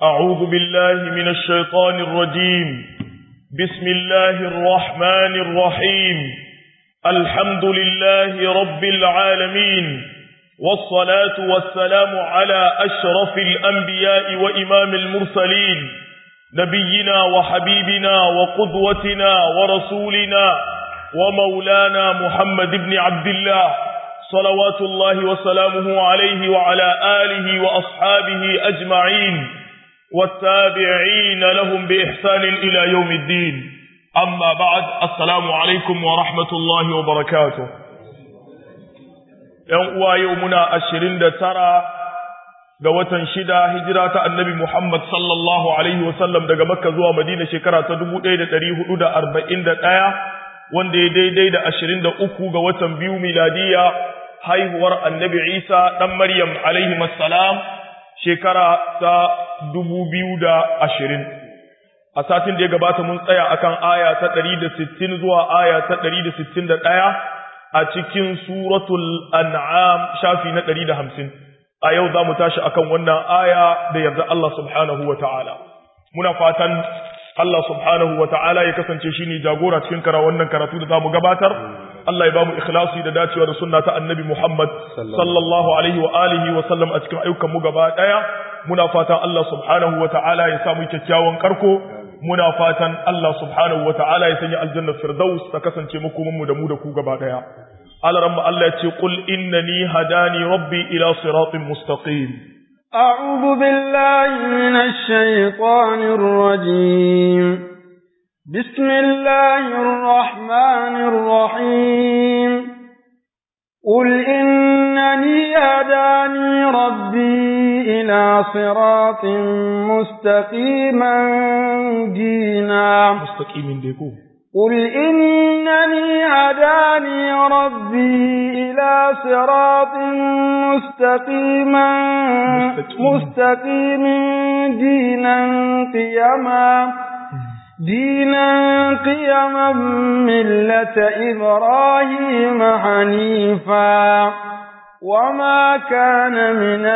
أعوذ بالله من الشيطان الرجيم بسم الله الرحمن الرحيم الحمد لله رب العالمين والصلاة والسلام على أشرف الأنبياء وإمام المرسلين نبينا وحبيبنا وقدوتنا ورسولنا ومولانا محمد بن عبد الله صلوات الله وسلامه عليه وعلى آله وأصحابه أجمعين والتابعين لهم بإحسان إلى يوم الدين أما بعد السلام عليكم ورحمة الله وبركاته يوم يومنا أشرين ترى ga watan shida hijira ta annabi Muhammad sallallahu alaihi wasallam daga Makka zuwa Madina shekara ta 1441 wanda ya daidai da 23 ga watan biyu miladiya haihuwar annabi Isa dan Maryam alaihi assalam shekara ta 2020 a satin da ya gabata mun tsaya akan aya ta 160 zuwa aya ta 161 a cikin suratul an'am shafi na 150 a yau za mu tashi akan wannan aya da yarda Allah subhanahu wa ta'ala. Muna fatan Allah subhanahu wa ta'ala ya kasance shi ne jagora cikin kara wannan karatu da za mu gabatar. Allah ya ba mu ikhlasi da dacewa da sunna ta annabi Muhammad sallallahu alaihi wa alihi wa sallam a cikin ayyukan mu gaba ɗaya. Muna fatan Allah subhanahu wa ta'ala ya samu kyakkyawan karko. Muna fatan Allah subhanahu wa ta'ala ya sanya aljannar firdaus ta kasance makomanmu da mu da ku gaba ɗaya. على رب الله قل إنني هداني ربي إلى صراط مستقيم أعوذ بالله من الشيطان الرجيم بسم الله الرحمن الرحيم قل إنني هداني ربي إلى صراط مستقيما دينا مستقيم ديكو قل إنني هداني ربي إلى صراط مستقيما مستقيم دينا قيما دينا قيما ملة إبراهيم حنيفا وما كان من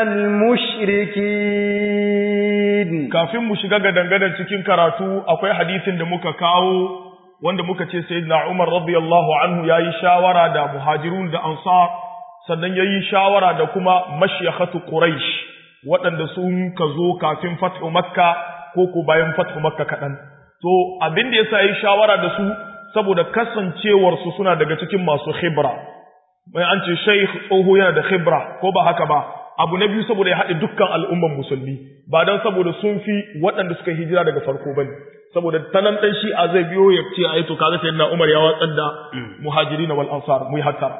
المشركين kafin mu shiga gadangadan cikin karatu akwai hadisin da muka kawo wanda muka ce sayyidina Umar radiyallahu anhu yayi shawara da muhajirun da ansar sannan yayi shawara da kuma mashyahatu quraish waɗanda sun ka zo kafin fathu makka ko ko bayan fathu makka kaɗan to abin da yasa yayi shawara da su saboda kasancewar su suna daga cikin masu khibra mai an ce shaykh tsoho yana da khibra ko ba haka ba abu na biyu saboda ya haɗe dukkan al'umman musulmi ba don saboda sun fi waɗanda suka hijira daga farko bane saboda tanan dan shi'a zai biyo ya ce ai to kaga sayyidina Umar ya watsar da muhajirin wal ansar mu hattara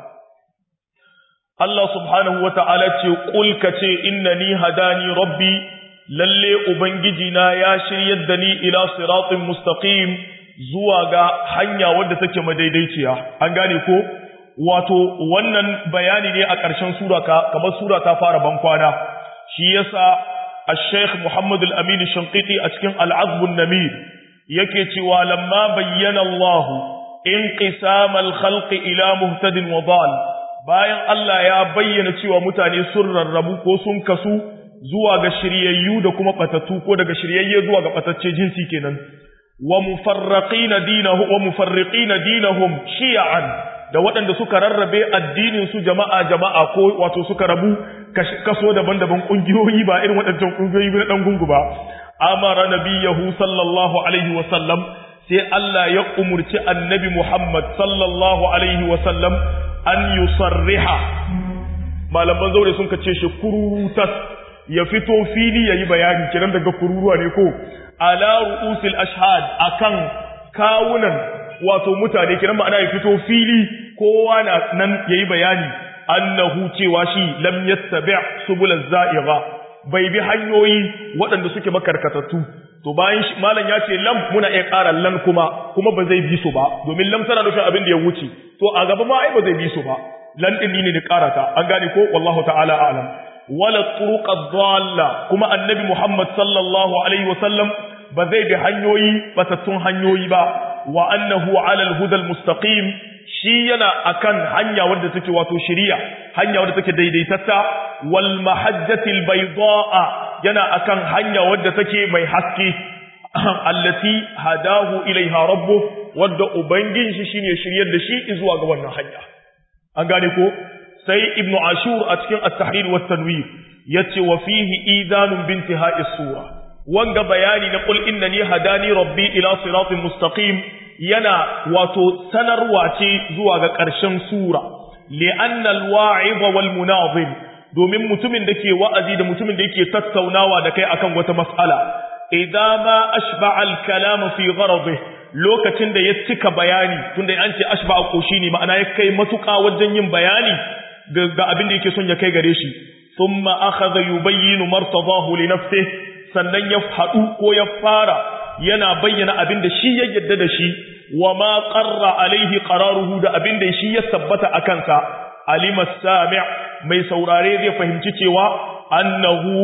Allah subhanahu wata'ala ce qul ka ce innani hadani rabbi lalle ubangiji na ya shiryar da ni ila siratin mustaqim zuwa ga hanya wadda take madaidaiciya an gane ko wato wannan bayani ne a ƙarshen sura ka kamar sura ta fara bankwana shi yasa الشيخ محمد الأمين الشنقيطي أتكن العذب النمير yake cewa lamma bayyana Allah inqisam al-khalq ila muhtadin wa dal bayan Allah ya bayyana cewa mutane sun rarrabu ko sun kasu zuwa ga shiryayyu da kuma batatu ko daga shiryayye zuwa ga batacce jinsi kenan wa mufarriqina dinahum wa mufarriqina dinahum shi'an da waɗanda suka rarrabe addinin su jama'a jama'a ko wato suka rabu kaso daban-daban kungiyoyi ba irin waɗancan kungiyoyi na dan gungu ba amara nabiyahu sallallahu alaihi wasallam sai Allah ya umurci annabi Muhammad sallallahu alaihi wasallam an yusarriha malaman zaure sun kace shi kururutas ya fito fili yayi bayani kiran daga kururuwa ne ko ala ru'usil ashhad akan kawunan wato mutane kiran ma'ana ya fito fili kowa na nan yayi bayani annahu cewa shi lam yattabi' subulaz za'igha bai bi hanyoyi waɗanda suke makarkatattu to bayan malam ya ce lam muna iya ƙara lan kuma kuma ba zai bi su ba domin lam tana nufin abin da ya wuce to a gaba ma ai ba zai bi su ba lan din ne ni ƙarata an gane ko wallahu ta'ala a'lam wala turuqa dhalla kuma annabi Muhammad sallallahu alaihi wasallam ba zai bi hanyoyi batattun hanyoyi ba wa annahu ala al-huda al-mustaqim shi yana akan hanya wadda take wato shari'a hanya wadda take daidaitatta wal mahajjatil baydaa yana akan hanya wadda take mai haske allati hadahu ilaiha rabbu wadda ubangin shi shine shiryar da shi zuwa ga wannan hanya an gane ko sai ibnu ashur a cikin at-tahrir wa tanwir yace wa fihi idanun bintihai sura wanga bayani na qul innani hadani rabbi ila siratin mustaqim yana wato sanarwa ce zuwa ga ƙarshen sura li'anna al-wa'idha wal munazim domin mutumin da ke wa'azi da mutumin da yake tattaunawa da kai akan wata mas'ala idan ma ashba al-kalam fi gharadihi lokacin da ya cika bayani tunda an ce ashba koshi ne ma'ana ya kai matuƙa wajen yin bayani ga abin da yake son ya kai gare shi thumma akhadha yubayyinu martadahu li nafsihi sannan ya haɗu ko ya fara yana bayyana abin da shi ya yadda da shi wa ma qarra alaihi qararuhu da abin da shi ya tabbata a kansa alima sami' mai saurare zai fahimci cewa annahu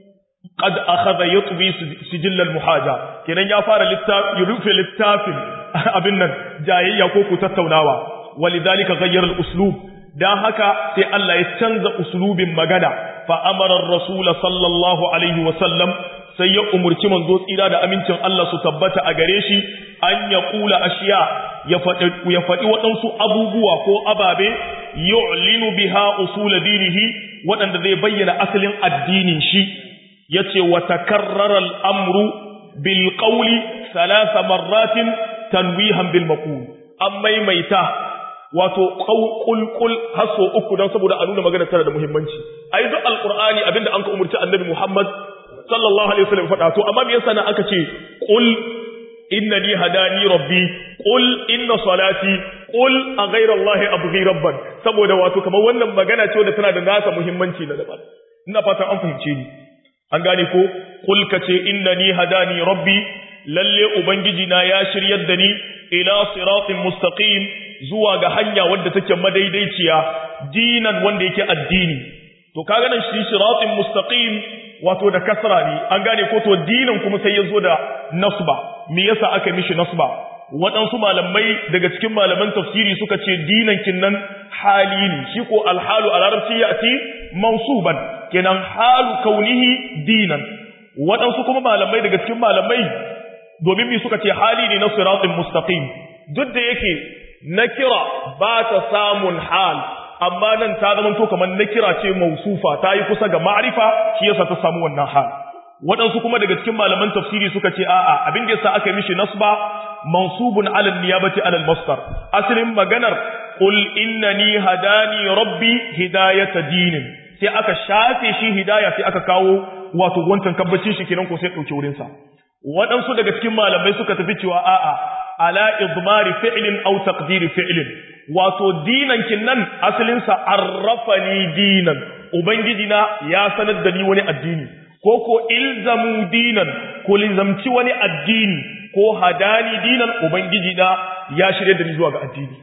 qad akhadha yatbi sijil al muhaja kenan ya fara littafi ya rufe littafin abin nan jayayya ko ku tattaunawa walidhalika ghayyara al uslub dan haka sai Allah ya canza uslubin magana fa amara ar-rasul sallallahu alaihi wa sallam sai ya umurci manzo tsira da amincin Allah su tabbata a gare shi an ya kula ashiya ya faɗi ya faɗi waɗansu abubuwa ko ababe yu'linu biha usul dinihi waɗanda zai bayyana asalin addinin shi yace wa takarrara al-amru bil qawli thalatha marratin tanwihan bil maqul an maimaita wato kulkul haso uku don saboda a nuna magana tana da muhimmanci ai duk alqur'ani abinda an ka umurci annabi Muhammad sallallahu alaihi wasallam faɗa to amma me yasa na aka ce qul innani hadani rabbi qul inna salati qul a ghayra allahi abghi rabban saboda wato kamar wannan magana ce wadda tana da nasa muhimmanci na daban ina fatan an fahimce ni an gane ko qul kace innani hadani rabbi lalle ubangiji na ya shiryar da ni ila siratin mustaqim zuwa ga hanya wadda take madaidaiciya dinan wanda yake addini to kaga nan shi siratin mustaqim wato da kasra ne an gane ko to dinan kuma sai ya zo da nasba me yasa aka mishi nasba waɗansu malamai daga cikin malaman tafsiri suka ce dinan kinnan hali ne shi ko alhalu a larabci ya ce mansuban kenan halu kaunihi dinan waɗansu kuma malamai daga cikin malamai domin mi suka ce hali ne na siratin mustaqim duk da yake nakira ba ta samun hal amma nan ta zama to kamar nakira ce mausufa ta yi kusa ga ma'rifa shi yasa ta samu wannan hal waɗansu kuma daga cikin malaman tafsiri suka ce a'a abin da yasa aka yi mishi nasba mansubun ala niyabati ala al-masdar asalin maganar qul innani hadani rabbi hidayata dinin sai aka shafe shi hidaya sai aka kawo wato wancan kabbacin shi kenan ko sai dauke wurin sa waɗansu daga cikin malamai suka tafi cewa a'a ala idmari fi'lin aw taqdiri fi'lin wato dinan kinnan asalin sa arrafani dinan ubangiji na ya sanar da ni wani addini ko ko ilzamu dinan ko lizamci wani addini ko hadani dinan ubangiji na ya shirye da ni zuwa ga addini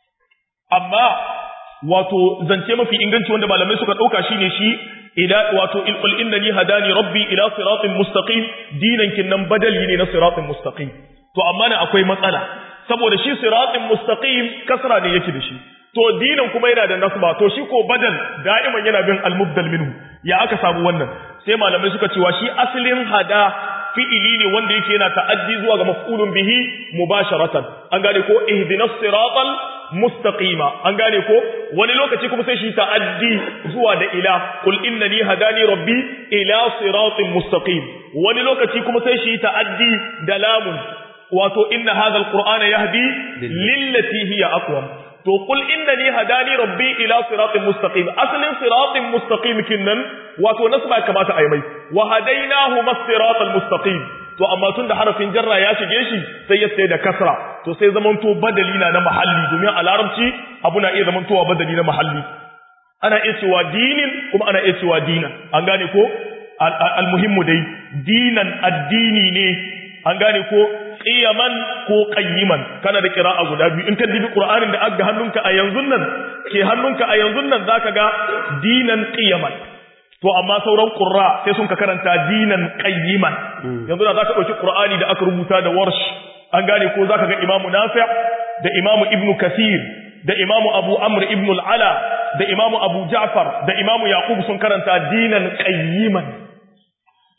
amma wato zance mafi inganci wanda malamai suka dauka shine shi ila wato ilqul innani hadani rabbi ila siratin mustaqim dinan kinnan badali ne na siratin mustaqim to amma ne akwai matsala saboda shi siratin mustaqim kasra ne yake da shi to dinan kuma yana da nasba to shi ko badal da'iman yana bin al-mubdal minhu ya aka samu wannan sai malamai suka cewa shi asalin hada fi'ili ne wanda yake yana ta'addi zuwa ga maf'ulun bihi mubasharatan an gane ko ihdinas siratal mustaqima an gane ko wani lokaci kuma sai shi ta'addi zuwa da ila qul innani hadani rabbi ila siratin mustaqim wani lokaci kuma sai shi ta'addi da lamun wato inna hadha alqur'ana yahdi lillati hiya aqwam to qul innani hadani rabbi ila siratin mustaqim aslin siratin mustaqim kinnan wato nasba kamata ayi mai wa hadainahu masiratal mustaqim to amma tun da harafin jarra ya shige shi sai ya sai da kasra to sai zamanto badali na na mahalli domin a larabci abu na iya zamantowa badali na mahalli ana iya cewa dinin kuma ana iya cewa dinan an gane ko almuhimmu dai dinan addini ne an gane ko qiyaman ko qayyiman kana da qira'a guda biyu in ka dibi qur'anin da aka hannunka a yanzu nan ke hannunka a yanzu nan zaka ga dinan qiyaman to amma sauran qurra sai sun ka karanta dinan qayyiman yanzu da zaka dauki qur'ani da aka rubuta da warsh an gane ko zaka ga imamu nafi' da imamu ibnu kathir da imamu abu amr ibn al-ala da imamu abu ja'far da imamu yaqub sun karanta dinan qayyiman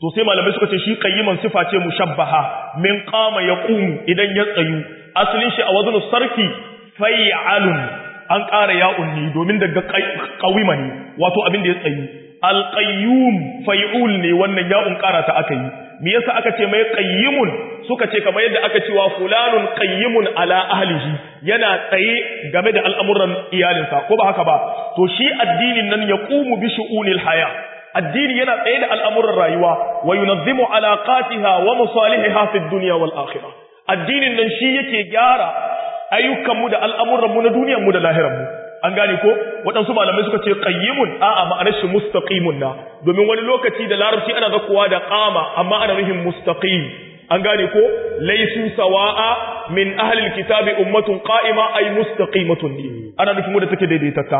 to sai malamai suka ce shi qayyiman sifa ce mushabbaha min qama yaqumu idan ya tsayu asalin shi a wazn sarfi fay'alun an ƙara ya'un ne domin daga qawima ne wato abin da ya tsayu alqayyum fay'ul ne wannan ya'un ƙara ta aka yi me yasa aka ce mai qayyimun suka ce kamar yadda aka cewa fulanun qayyimun ala ahlihi yana tsaye game da al'amuran iyalinsa ko ba haka ba to shi addinin nan yaqumu bi shu'unil haya addini yana tsaye da al'amuran rayuwa wa yunazzimu alaqatiha wa musalihiha fid dunya wal akhirah addinin nan shi yake gyara ayyukanmu da al'amuranmu na duniyarmu da lahiranmu an gane ko waɗansu malamai suka ce qayyimun a'a ma'anar shi mustaqimun na domin wani lokaci da larabci ana zakuwa da qama amma ana nufin mustaqim an gane ko laysu sawa'a min ahli alkitabi ummatun qa'ima ay mustaqimatun ana nufin wanda take daidaitaka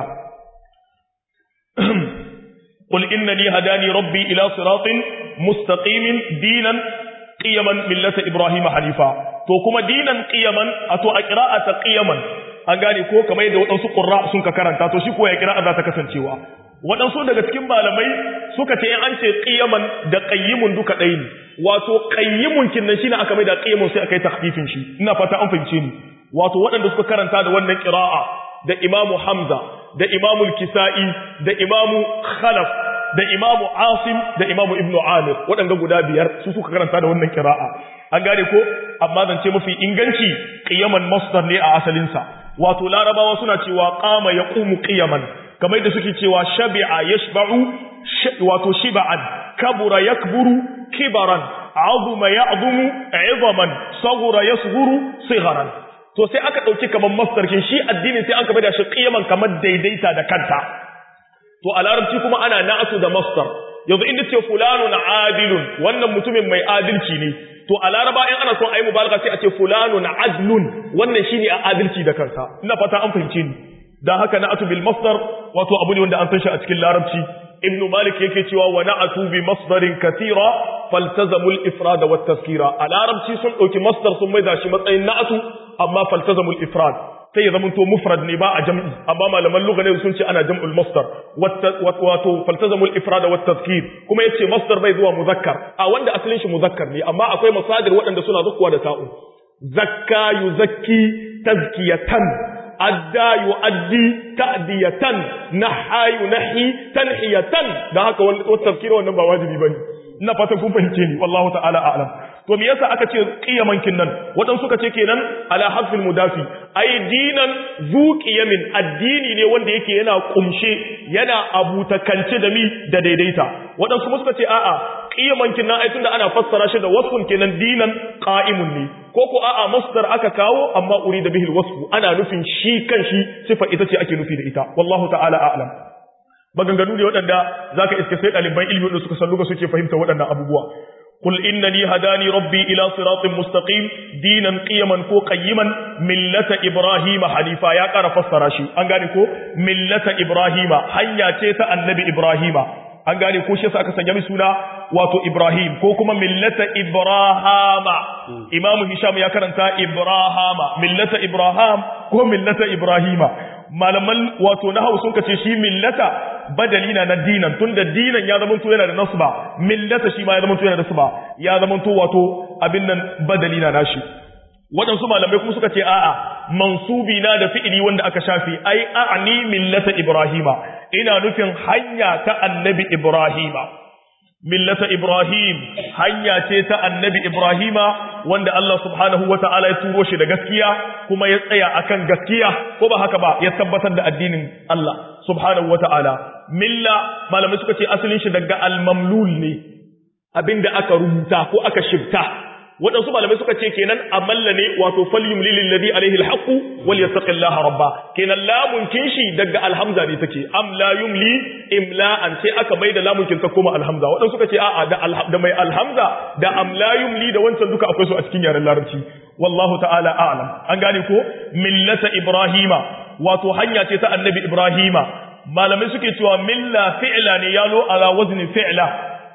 qul innani hadani rabbi ila siratin mustaqimin dinan qiyaman millata ibrahima hanifa to kuma dinan qiyaman ato a qira'ata qiyaman an gane ko kamar yadda waɗansu ƙurra sun ka karanta to shi ko ya kira za ta kasancewa waɗansu daga cikin malamai suka ce an ce ƙiyaman da ƙayyimun duka ɗaya ne wato ƙayyimun kinnan shi ne aka mai da ƙayyimun sai aka yi takfifin shi ina fata an fahimce ni wato waɗanda suka karanta da wannan ƙira'a da imamu hamza da imamu kisa'i da imamu khalaf da imamu asim da imamu ibnu amir waɗanda guda biyar su suka karanta da wannan ƙira'a an gane ko amma zance mafi inganci ƙiyaman masdar ne a asalinsa wato larabawa suna cewa qama yaqumu qiyaman kamar da suke cewa shabi'a yashba'u wato shiba'an kabura yakburu kibaran azuma ya'zumu 'idhaman saghura yasghuru sigharan to sai aka dauki kamar masdarkin shi addini sai aka bada shi qiyaman kamar daidaita da kanta to a larabci kuma ana na'atu da masdar yanzu inda ce fulanun adilun wannan mutumin mai adalci ne to a laraba in ana son ayi mubalagha sai a ce fulanun adlun wannan shine a adalci da kansa ina fata an fahimce ni dan haka na'atu bil masdar wato abu ne wanda an san shi a cikin larabci ibn malik yake cewa wa na'atu bi masdarin kathira faltazamu al ifrad wa tazkira a larabci sun dauki masdar sun maida shi matsayin na'atu amma faltazamu al ifrad sai ya zamanto mufrad ne ba a jam'i amma malaman lugha ne sun ce ana jam'ul masdar wato faltazamul ifrada wat tadhkir kuma yace masdar bai zuwa muzakkar a wanda asalin shi muzakkar ne amma akwai masadir waɗanda suna zuwa da ta'u zakka yuzakki tazkiyatan adda yuaddi ta'diyatan naha yunahi tanhiyatan da haka wat tadhkir wannan ba wajibi bane ina fatan kun fahimce ni wallahu ta'ala a'lam to me yasa aka ce qiyaman kinnan wadan suka ce kenan ala hazfil mudafi ai dinan zu qiyamin addini ne wanda yake yana kumshe yana abutakance da mi da daidaita wadan kuma suka ce a'a qiyaman kinnan ai tunda ana fassara shi da wasfun kenan dinan qa'imun ne ko ko a'a masdar aka kawo amma urida bihi alwasfu ana nufin shi kan shi sifa ita ce ake nufi da ita wallahu ta'ala a'lam maganganu ne waɗanda zaka iske sai ɗaliban ilmi da suka san luga suke fahimta waɗannan abubuwa قل إنني هداني ربي إلى صراط مستقيم دينا قيما كو قيما ملة إبراهيم حنيفا يا قرى فسراشي أنغاني كو ملة إبراهيم حيا تيتا النبي إبراهيم أنغاني كو شيسا أكسن يمي سونا واتو إبراهيم كو كما ملة إبراهام إمام هشام يا كرنتا إبراهام ملة إبراهام كو ملة إبراهيم malaman wato nahawu sun kace shi millata badali na na dinan tunda dinan ya zama to yana da nasba millata shi ma ya zama to yana da nasba ya zama to wato abin nan badali na nashi waɗansu malamai kuma suka ce a'a mansubi na da fi'ili wanda aka shafi ai a'ni millata ibrahima ina nufin hanya ta annabi ibrahima millata ibrahim hanya ce ta annabi ibrahima wanda Allah subhanahu wa ta'ala ya turo shi da gaskiya kuma ya tsaya akan gaskiya ko ba haka ba ya tabbatar da addinin Allah subhanahu wa ta'ala milla malamai suka ce asalin shi daga al-mamlul ne abinda aka rubuta ko aka shifta waɗansu malamai suka ce kenan amalla ne wato falyumli lilladhi alaihi alhaqu wal yattaqillaha rabba kenan lamun kin shi daga alhamza ne take am la yumli imla'an sai aka maida lamun kin ta koma alhamza waɗansu suka ce a'a da da mai alhamza da am la yumli da wancan duka akwai su a cikin yaren larabci wallahu ta'ala a'lam an gane ko millata ibrahima wato hanya ce ta annabi ibrahima malamai suke cewa milla fi'la ne yalo ala wazni fi'la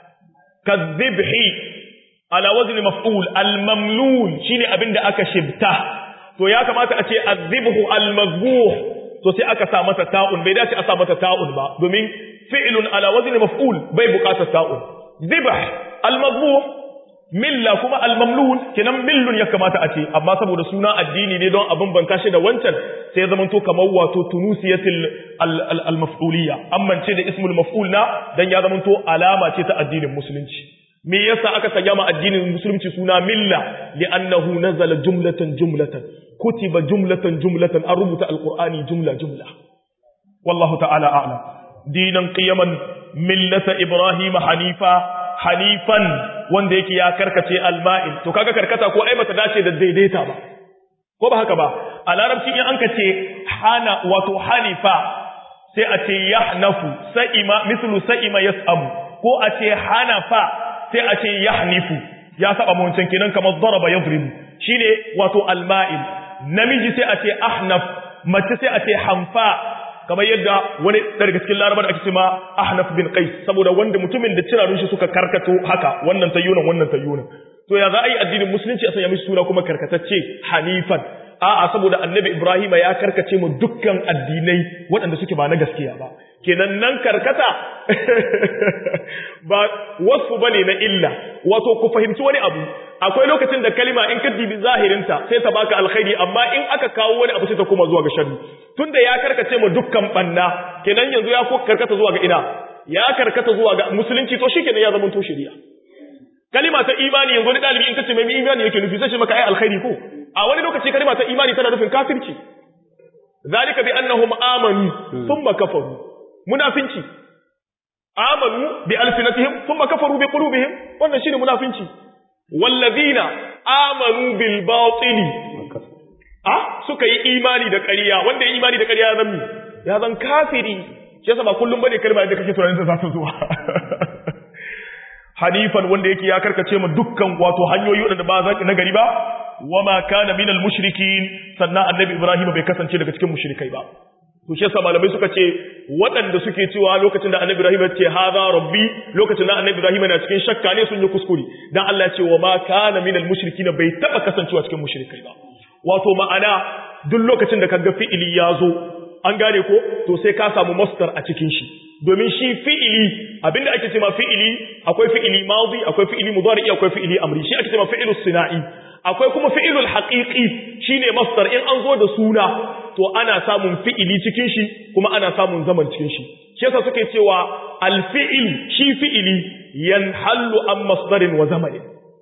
kadhibhi ala wazni maf'ul al-mamlul shine abinda aka shibta to ya kamata a ce azibhu al-mazbuh to sai aka sa masa ta'un bai dace a sa mata ta'un ba domin fi'lun ala wazni maf'ul bai buƙatar ta'un zibah al-mazbuf milla kuma al-mamlun kenan millun ya kamata a ce amma saboda suna addini ne don abin ban shi da wancan sai ya zamanto kamar wato tunusiyatil al-maf'uliyya amman ce da ismul maf'ul na dan ya zamanto alama ce ta addinin musulunci me yasa aka sanya ma addinin musulunci suna milla li'annahu nazala jumlatan jumlatan kutiba jumlatan jumlatan an rubuta alqur'ani jumla jumla wallahu ta'ala a'lam dinan qiyaman millata ibrahim hanifa hanifan wanda yake ya karkace alma'il to kaga karkata ko ai bata dace da daidaita ba ko ba haka ba a larabci in an ka ce hana wato hanifa sai a ce yahnafu sa'ima mislu sa'ima yas'amu ko a ce hanafa sai a ce yahnifu ya saba mu wancan kenan kamar daraba yadribu shine wato alma'il namiji sai a ce ahnaf mace sai a ce hanfa kamar yadda wani daga cikin larabar ake ce ma ahnaf bin qais saboda wanda mutumin da cirarun shi suka karkato haka wannan tayyunan wannan tayyunan to ya za a yi addinin musulunci a sanya mishi suna kuma karkatacce hanifan a'a saboda annabi ibrahima ya karkace mu dukkan addinai waɗanda suke ba na gaskiya ba kenan nan karkata ba wasu bane na illa wato ku fahimci wani abu akwai lokacin da kalima in ka dibi zahirinta sai ta baka alkhairi amma in aka kawo wani abu sai ta koma zuwa ga sharri tunda ya karkace mu dukkan banna kenan yanzu ya karkata zuwa ga ina ya karkata zuwa ga musulunci to shikenan ya zama to shari'a kalima ta imani yanzu wani dalibi in kace mai imani yake nufi sai ce maka ai alkhairi ko a wani lokaci kalima ta imani tana nufin kafirci zalika bi annahum amanu thumma kafaru munafinci amanu bi alfinatihim thumma kafaru bi qulubihim wannan shine munafinci wallazina amanu bil batili ah suka yi imani da ƙarya wanda ya imani da ƙarya ya zan ya zan kafiri shi yasa ba kullum bane kalma da kake tunanin za ta zuwa hanifan wanda yake ya karkace mu dukkan wato hanyoyi wadanda ba za na gari ba wama kana minal mushrikin sannan annabi ibrahim bai kasance daga cikin mushrikai ba to shi yasa malamai suka ce waɗanda suke cewa lokacin da annabi ibrahim ya ce hadha rabbi lokacin da annabi ibrahim yana cikin shakka ne sun yi kuskure dan Allah ya ce wama kana minal mushrikin bai taba kasancewa cikin mushrikai ba wato ma'ana duk lokacin da kaga fi'ili ya zo an gane ko to sai ka samu masdar a cikin shi domin shi fi'ili abinda ake cewa fi'ili akwai fi'ili madi akwai fi'ili mudari akwai fi'ili amri shi ake cewa fi'ilu sina'i akwai kuma fi'ilul haqiqi shine masdar in an zo da suna to ana samun fi'ili cikin shi kuma ana samun zaman cikin shi shi yasa suke cewa al-fi'il shi fi'ili yanhallu an masdarin wa zamanin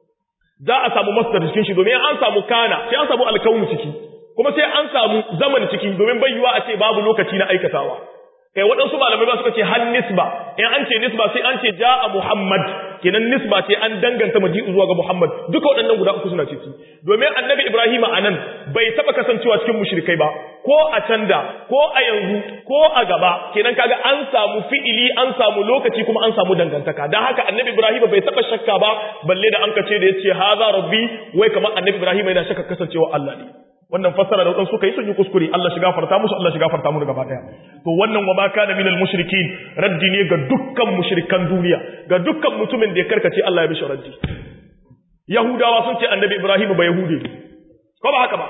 za a samu masdar cikin shi domin an samu kana sai an samu alkaunu ciki kuma sai an samu zaman ciki domin bayyuwa a ce babu lokaci na aikatawa kai waɗansu malamai ba suka ce har nisba in an ce nisba sai an ce ja'a muhammad kenan nisba ce an danganta maji'u zuwa ga muhammad duka waɗannan guda uku suna ciki domin annabi ibrahim a nan bai taɓa kasancewa cikin mushrikai ba ko a can da ko a yanzu ko a gaba kenan kaga an samu fi'ili an samu lokaci kuma an samu dangantaka dan haka annabi ibrahim bai taɓa shakka ba balle da an kace da yace haza rabbi wai kamar annabi ibrahim yana shakka kasancewa Allah ne wannan fassara da wadansu suka yi sun yi kuskure Allah shiga farta musu Allah shiga farta mu gaba daya to wannan wa ma kana minal mushrikin raddi ne ga dukkan mushrikan duniya ga dukkan mutumin da ya karkace Allah ya bishi raddi yahudawa sun ce annabi ibrahim ba yahude ko ba haka ba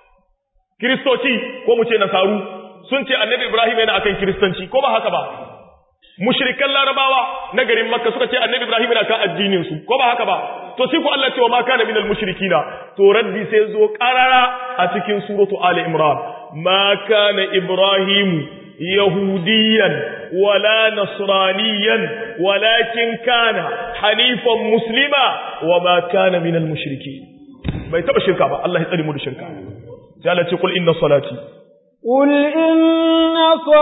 kristoci ko mu ce nasaru sun ce annabi ibrahim yana akan kristanci ko ba haka ba mushrikan larabawa na garin makka suka ce annabi ibrahim yana kan addinin su ko ba haka ba to sai ku Allah ce wa ma kana minal mushrikina to raddi sai zo qarara a cikin suratu ali imran ma kana ibrahim yahudiyan wala nasraniyan walakin kana hanifan muslima wa ma kana minal mushrikin bai taba shirka ba Allah ya tsare mu da shirka sai Allah ce kul inna salati قل إن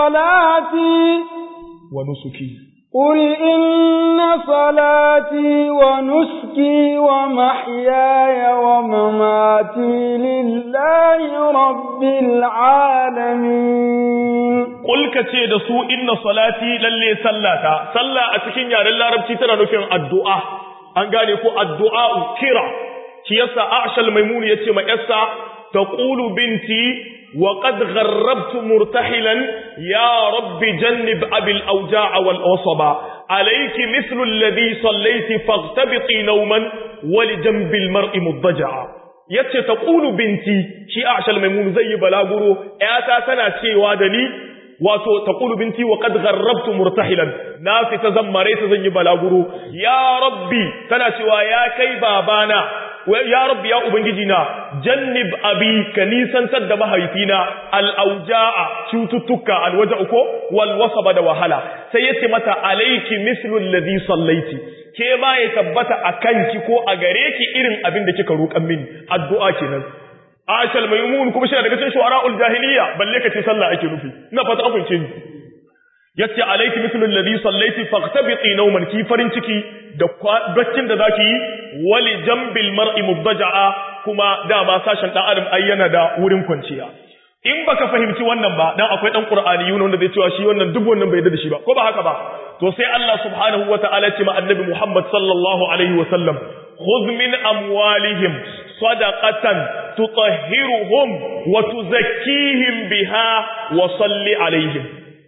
صلاتي ونسكي قل إن صلاتي ونسكي ومحياي ومماتي لله رب العالمين قل كتي da su inna salati lalle sallata sallah a cikin yaren larabci tana nufin addu'a an gane ko addu'a kira shi yasa Aisha Maimunu yace ma yarsa taqulu binti وقد غربت مرتحلا يا رب جنب أبي الأوجاع والأصبا عليك مثل الذي صليت فاغتبطي نوما ولجنب المرء مضجعا yace ta ƙulu binti shi a ashal maimun zai yi balaguro ‘yata tana cewa da ni wato taqulu binti wa qad gharrabtu murtahilan na fita zan mare ta zan yi balaguro ya rabbi tana cewa ya kai babana ya rabbi ya ubangiji na jannib abi ka nisantar da mahaifina al'auja'a cututtuka alwaja uko wal wasaba da wahala sai yace mata alayki mislu alladhi sallaiti ke ma ya tabbata a kanki ko a gare ki irin abin da kika roƙan mini addu'a kenan ashal maimun kuma shi daga cikin shu'ara'ul jahiliya balle ka ce sallah ake nufi ina fata an fahimce ni yace alayki mislu alladhi sallaiti faqtabiti nawman ki farin ciki da baccin da zaki yi wali jambil mar'i mubdaja'a kuma dama sashen dan adam ayyana da wurin kwanciya in baka fahimci wannan ba dan akwai dan qur'ani yuna wanda zai cewa shi wannan duk wannan bai da shi ba ko ba haka ba to sai Allah subhanahu wataala ce ma annabi Muhammad sallallahu alaihi wa sallam khudh min amwalihim sadaqatan tutahhiruhum wa tuzakkihim biha wa salli alaihim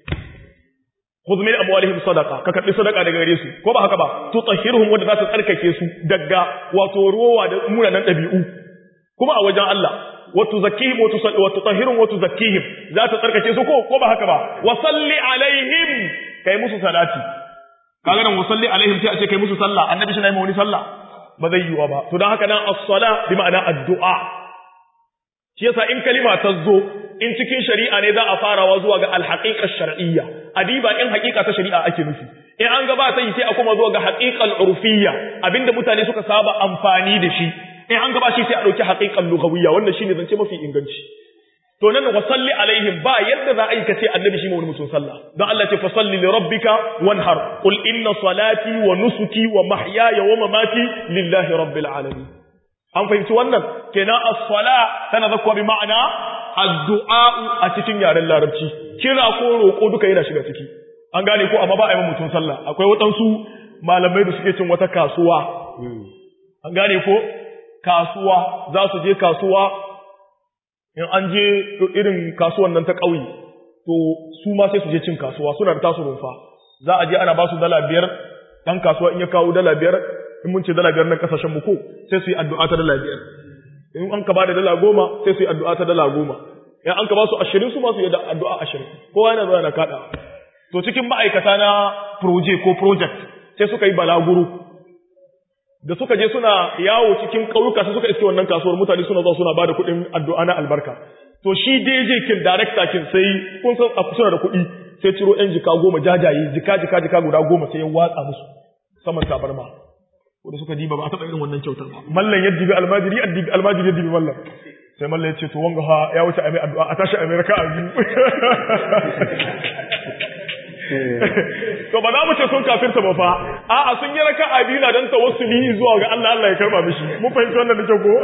khudh min amwalihim sadaqa ka karbi sadaqa daga gare su ko ba haka ba tutahhiruhum wanda za su tsarkake su daga wato ruwa da munanan dabi'u kuma a wajen Allah wa tuzakkihim wa tusalli wa tutahhiruhum wa tuzakkihim za ta tsarkake su ko ko ba haka ba wa salli alaihim kai musu salati kaga nan wa salli alaihim sai a ce kai musu sallah annabi shi na yi wani sallah ba zai yiwa ba to dan haka nan as-sala bi ma'ana addu'a shi yasa in kalima ta zo in cikin shari'a ne za a farawa zuwa ga alhaqiqa shar'iyya adiba in haqiqa ta shari'a ake nufi in an ga ba sai sai a kuma zuwa ga haqiqal urfiyya abinda mutane suka saba amfani da shi in an ga ba shi sai a dauki haqiqal lughawiyya wannan shine zance mafi inganci to nan wa salli alaihim ba yadda za a yi kace annabi shi wani musun sallah don Allah ce fa salli li rabbika wanhar qul inna salati wa nusuki wa mahyaya wa mamati lillahi rabbil alamin an fahimci wannan kenan as-sala tana zakwa bi ma'ana addu'a a cikin yaren larabci kira ko roko duka yana shiga ciki an gane ko amma ba a yi mutum sallah akwai waɗansu malamai da suke cin wata kasuwa an gane ko kasuwa za su je kasuwa in an je irin kasuwan nan ta ƙauye to su ma sai su je cin kasuwa suna da tasu rumfa za a je ana ba su dala biyar ɗan kasuwa in ya kawo dala biyar in mun ce dala biyar nan kasashen mu ko sai su yi addu'a ta dala biyar in an ka ba da dala goma sai su yi addu'a ta dala goma in an ka ba su ashirin su ma su yi addu'a ashirin kowa yana zuwa na kaɗa to cikin ma'aikata na proje ko project sai suka yi balaguro da suka je suna yawo cikin ƙauyuka sai suka iske wannan kasuwar mutane suna zuwa suna bada kuɗin addu'a na albarka to shi DJ kin director kin sai kun san a suna da kuɗi sai ciro yan jika goma jajaye jika jika jika guda goma sai ya watsa musu saman tabarma wanda suka diba ba a taɓa irin wannan kyautar ba mallan yadda bi almajiri yadda bi almajiri yadda bi mallan sai mallan ya ce to wanga ha ya wuce a mai addu'a a tashi a mai raka'a biyu to ba za mu ce sun kafirta ba fa a'a sun yi raka'a biyu na dan tawassuli zuwa ga Allah Allah ya karba mishi mun fahimci wannan da kyau ko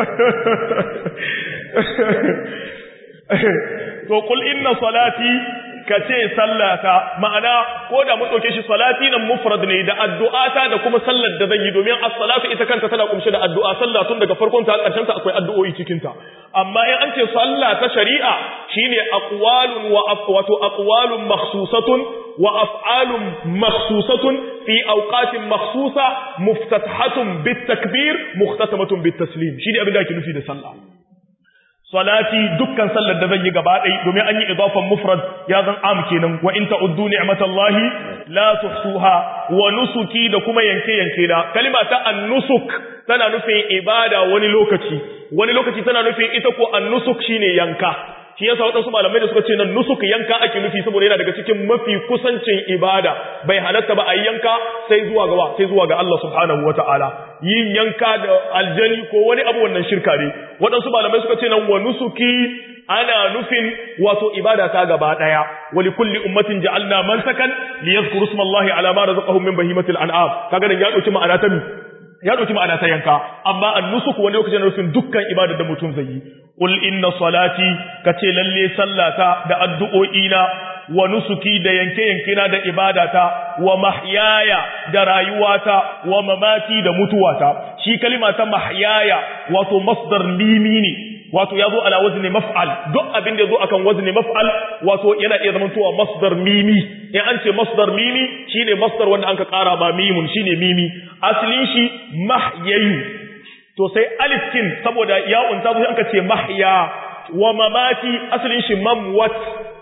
to kul inna salati kace sallata ma'ana ko da mun dauke shi salati nan mufrad ne da addu'ata da kuma sallar da zan yi domin as-salatu ita kanta tana kumshe da addu'a sallah tun daga farkon ta karshen ta akwai addu'o'i cikin ta amma in an ce sallah ta shari'a shine aqwalun wa afwatu aqwalun makhsusatun wa af'alun makhsusatun fi awqatin makhsusa muftatahatun bit takbir muhtatamatun bit taslim shine abin da ake nufi da sallah salati dukkan sallar da zan yi gaba ɗaya domin an yi idafan mufrad ya zan am kenan wa in ta'uddu ni'matallahi la tuhsuha wa nusuki da kuma yanke yanke da kalima ta an-nusuk tana nufin ibada wani lokaci wani lokaci tana nufin ita ko an-nusuk shine yanka shi yasa waɗansu malamai da suka ce nan nusuk yanka ake nufi saboda yana daga cikin mafi kusancin ibada bai halatta ba a yi yanka sai zuwa ga sai zuwa ga Allah subhanahu wataala yin yanka da aljani ko wani abu wannan shirka ne waɗansu malamai suka ce nan wa nusuki ana nufin wato ibada ta gaba daya wa li kulli ummatin ja'alna mansakan liyadhkuru ismallahi ala ma razaqahum min bahimatil an'am kaga dan ya dauki ma'ana ta mi ya dauki ma'ana ta yanka amma an-nusuk wani lokacin nufin dukkan ibadar da mutum zai yi qul inna salati kace lalle sallata da addu'o'ina wa nusuki da yanke yanke na da ibadata wa mahyaya da rayuwata wa mamati da mutuwata shi kalima ta mahyaya wato masdar limi ne wato ya zo ala wazni maf'al duk abin da ya zo akan wazni maf'al wato yana iya zama tuwa masdar mimi in an ce masdar mimi shine masdar wanda anka kara ba mimun shine mimi aslin shi mahyayu to sai alif kin saboda ya unta zo anka ce mahya wa mamati aslin shi mamwat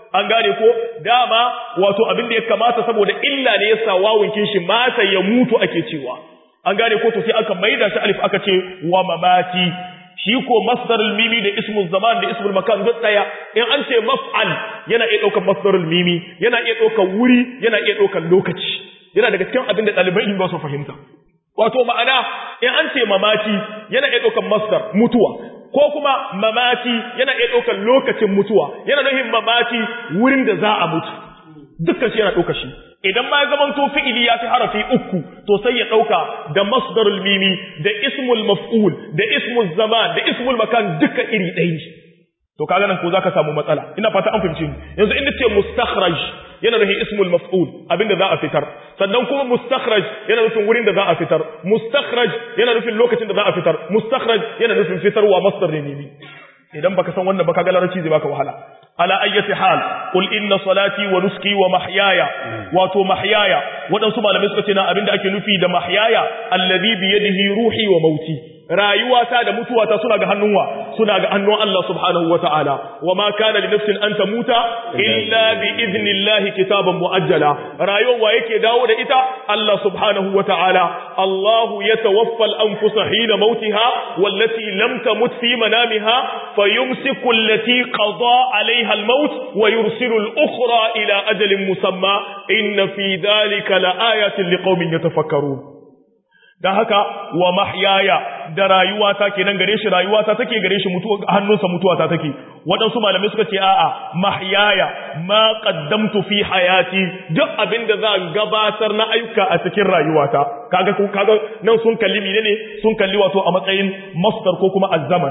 an gane ko dama wato abin da ya kamata saboda illa ne yasa wawun shi mata ya mutu ake cewa an gane ko to sai aka maida shi alif aka ce wa mamati shi ko masdarul mimi da ismul zaman da ismul makan duk daya in an ce maf'al yana iya daukar masdarul mimi yana iya daukar wuri yana iya daukar lokaci yana daga cikin abin da ɗaliban ilimi ba su fahimta wato ma'ana in an ce mamati yana iya daukar masdar mutuwa ko kuma mamati yana iya daukar lokacin mutuwa yana nufin mamati wurin da za a mutu dukkan shi yana daukar shi idan ma ya zamanto fi'ili ya fi harafi uku to sai ya ɗauka da masdarul mimi da ismul maf'ul da ismul zaman da ismul makan duka iri ɗaya ne to kaga nan ko zaka samu matsala ina fata an fahimci yanzu inda ce mustakhraj yana nufin ismul maf'ul abinda za a fitar sannan kuma mustakhraj yana nufin wurin da za a fitar mustakhraj yana nufin lokacin da za a fitar mustakhraj yana nufin fitarwa masdar ne mimi idan baka san wannan ba kaga larabci zai baka wahala ala ayyati hal qul inna salati wa nuski wa mahyaya wato mahyaya wadansu malamai suka ce na abinda ake nufi da mahyaya alladhi bi yadihi ruhi wa mauti rayuwata da mutuwata suna ga hannunwa suna ga hannun Allah subhanahu wata'ala wa ma kana li nafsin an tamuta illa bi idnillahi kitaban muajjala rayuwa yake dawo da ita Allah subhanahu wata'ala Allah yatawaffa al-anfusa hina mautiha wallati lam tamut fi manamiha fayumsiku allati qada 'alayha al-maut wa yursilu al-ukhra ila ajalin musamma inna fi dhalika laayatin liqaumin yatafakkarun dan haka wa mahyaya da rayuwata kenan gare shi rayuwata take gare shi mutuwa hannunsa mutuwata take waɗansu malamai suka ce a'a mahyaya ma qaddamtu fi hayati duk abinda za gabatar na ayyuka a cikin rayuwata kaga kaga nan sun kalli ne sun kalli wato a matsayin masdar ko kuma azzaman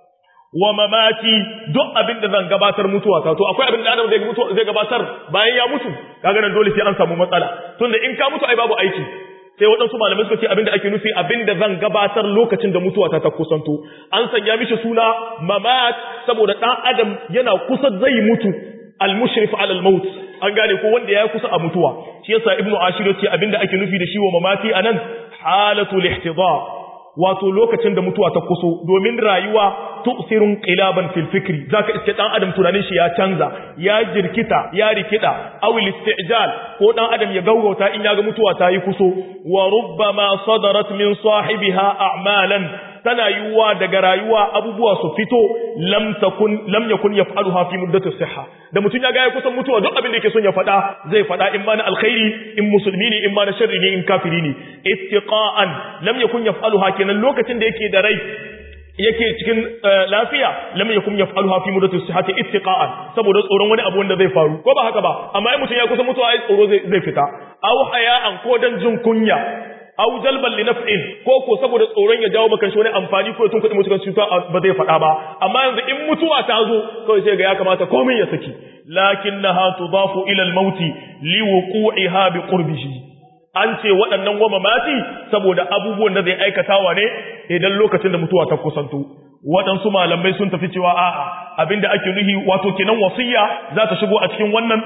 wa mamati duk abin da zan gabatar mutuwa ta to akwai abin da Adam zai mutu zai gabatar bayan ya mutu kaga nan dole sai an samu matsala tunda in ka mutu ai babu aiki sai waɗansu malamai suka ce abin da ake nufi abin da zan gabatar lokacin da mutuwa ta ta kusanto an sanya mishi suna mamat saboda ɗan adam yana kusa zai mutu al-mushrif ala al-maut an gane ko wanda ya kusa a mutuwa shi yasa ibnu ashir yace abin da ake nufi da shi wa mamati anan halatul ihtidar wato lokacin da mutuwa ta kuso domin rayuwa tu'sirun qilaban fil fikri zaka iske dan adam tunanin shi ya canza ya jirkita ya rikida aw istijal ko dan adam ya gaugauta in ya ga mutuwa ta yi kuso wa rubbama sadarat min sahibiha a'malan tana yiwuwa daga rayuwa abubuwa su fito lam takun lam yakun yaf'aluha fi muddati sihha da mutun ya ga ya kusan mutuwa duk abin da yake son ya faɗa zai faɗa in ma na alkhairi in musulmi ne in ma na sharri ne in kafiri ne ittiqa'an lam yakun yaf'aluha kenan lokacin da yake da rai yake cikin lafiya lam yakun yaf'aluha fi muddati sihhati ittiqa'an saboda tsoron wani abu wanda zai faru ko ba haka ba amma in mutun ya kusa mutuwa ai tsoro zai fita aw haya'an ko dan jin kunya aw jalban li naf'in ko ko saboda tsoron ya jawo maka shi wani amfani ko tun kudi mutukan cuta ba zai faɗa ba amma yanzu in mutuwa ta zo kawai sai ga ya kamata komai ya saki lakinnaha tudafu ila al-mauti li wuqu'iha bi qurbihi an ce waɗannan goma mati saboda abubuwan da zai aikatawa ne idan lokacin da mutuwa ta kusanto waɗansu malamai sun tafi cewa a'a abinda ake nuhi wato kenan wasiyya za ta shigo a cikin wannan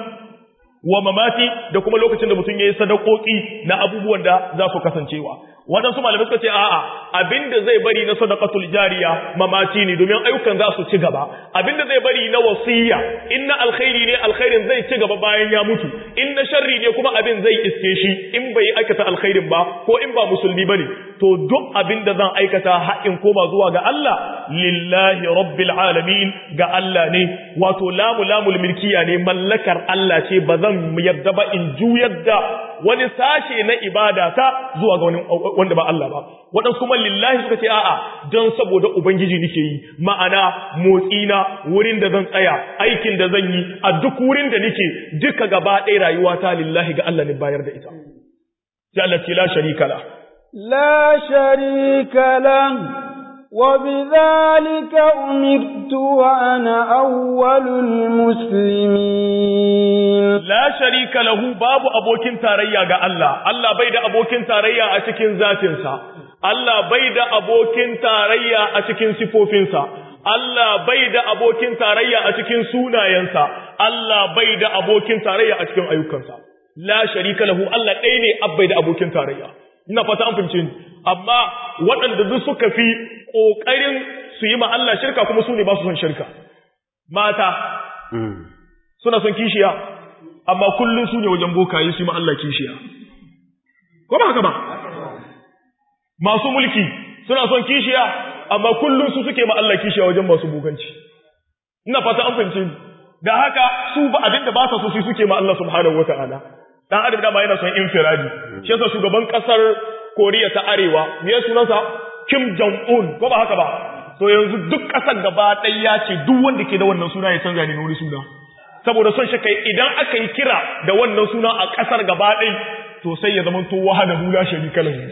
wa mamati da kuma lokacin da mutum ya yi sadakoki na abubuwan da za su kasancewa waɗansu malamai suka ce a'a abinda zai bari na sadaqatul jariya mamaci ne domin ayyukan za su ci gaba abinda zai bari na wasiyya in na alkhairi ne alkhairin zai ci gaba bayan ya mutu in na sharri ne kuma abin zai iske shi in bai aikata alkhairin ba ko in ba musulmi bane to duk abin da zan aikata haƙin koma zuwa ga Allah lillahi rabbil alamin ga Allah ne wato lamu lamul milkiya ne mallakar Allah ce ba zan yarda ba in juyar da wani sashe na ibada ta zuwa ga wani wanda ba Allah ba waɗansu kuma lillahi suka ce a'a don saboda ubangiji nake yi ma'ana motsina wurin da zan tsaya aikin da zan yi a duk wurin da nake duka gaba ɗaya rayuwa ta lillahi ga Allah ne bayar da ita sai Allah ce la sharika la لا شريك له وبذلك أمرت وأنا أول المسلمين la sharika lahu babu abokin tarayya ga Allah Allah bai da abokin tarayya a cikin zatinsa Allah bai da abokin tarayya a cikin sifofinsa Allah bai da abokin tarayya a cikin sunayensa Allah bai da abokin tarayya a cikin ayyukansa la sharika lahu Allah ɗaya ne abbai da abokin tarayya ina fata an fahimce ni amma waɗanda duk suka fi ƙoƙarin su yi ma Allah shirka kuma su ne ba su son shirka mata suna son kishiya amma kullum su ne wajen bokaye su yi ma Allah kishiya ko ba haka ba masu mulki suna son kishiya amma kullum su suke ma Allah kishiya wajen masu buganci ina fata an fahimce ni da haka su ba abin da ba sa so su suke ma Allah subhanahu wata'ala dan adam da ba yana son infiradi shi yasa shugaban kasar Koriya ta Arewa me sunansa Kim Jong Un ko ba haka ba to yanzu duk kasar gaba ɗaya ya ce duk wanda ke da wannan suna ya canza ne wani suna saboda son shi kai idan aka yi kira da wannan suna a kasar gaba ɗaya to sai ya zama to wahada hula sharika lahu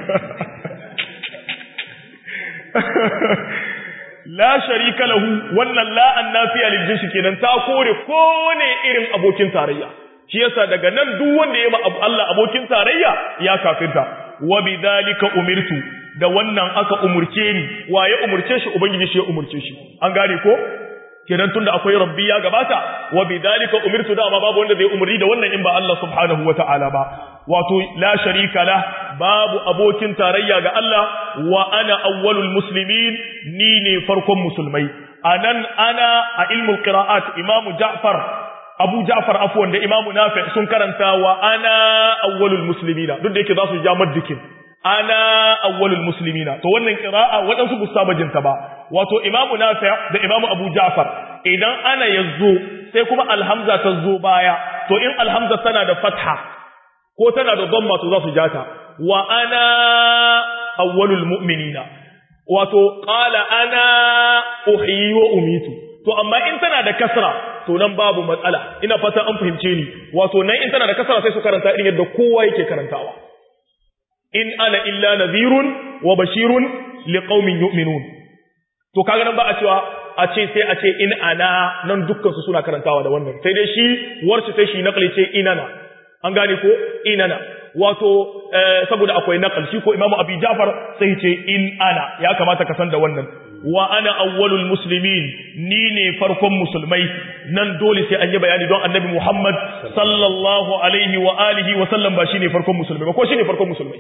la sharika lahu wannan la annafiya lil jinsi kenan ta kore kowane irin abokin tarayya shi yasa daga nan duk wanda ya ma Allah abokin tarayya ya kafirta wa bidhalika umirtu da wannan aka umurce ni wa ya umurce shi ubangiji shi ya umurce shi an gane ko kenan tunda akwai rabbi ya gabata wa bidhalika umirtu da ma babu wanda zai umurni da wannan in ba Allah subhanahu wataala ba wato la sharika la babu abokin tarayya ga Allah wa ana awwalul muslimin ni ne farkon musulmai anan ana a ilmul qira'at imamu Ja'far Abu Ja'far afwan da imamu Nafi sun karanta wa ana awwalul muslimina duk da yake za su ja maddikin ana awwalul muslimina to wannan qira'a wadansu busabajin ta ba wato imamu Nafi da imamu Abu Ja'far idan ana yazo sai kuma alhamza ta zo baya to in alhamza tana da fatha ko tana da dhamma to za su jata wa ana awwalul mu'minina wato qala ana uhyi wa umitu to amma in tana da kasra to nan babu matsala ina fata an fahimce ni wato nan in tana da kasra sai su karanta irin yadda kowa yake karantawa in ana illa nadhirun wa bashirun liqaumin yu'minun to kaga nan ba a cewa a ce sai a ce in ana nan dukkan su suna karantawa da wannan sai dai shi warshi sai shi naqli ce inana an gane ko inana wato saboda akwai naqal shi ko imamu abi jafar sai ce in ana ya kamata ka san da wannan wa ana awwalul muslimin ni ne farkon musulmai nan dole sai an yi bayani don annabi muhammad sallallahu alaihi wa alihi wa sallam ba shine farkon musulmai ba ko shine farkon musulmai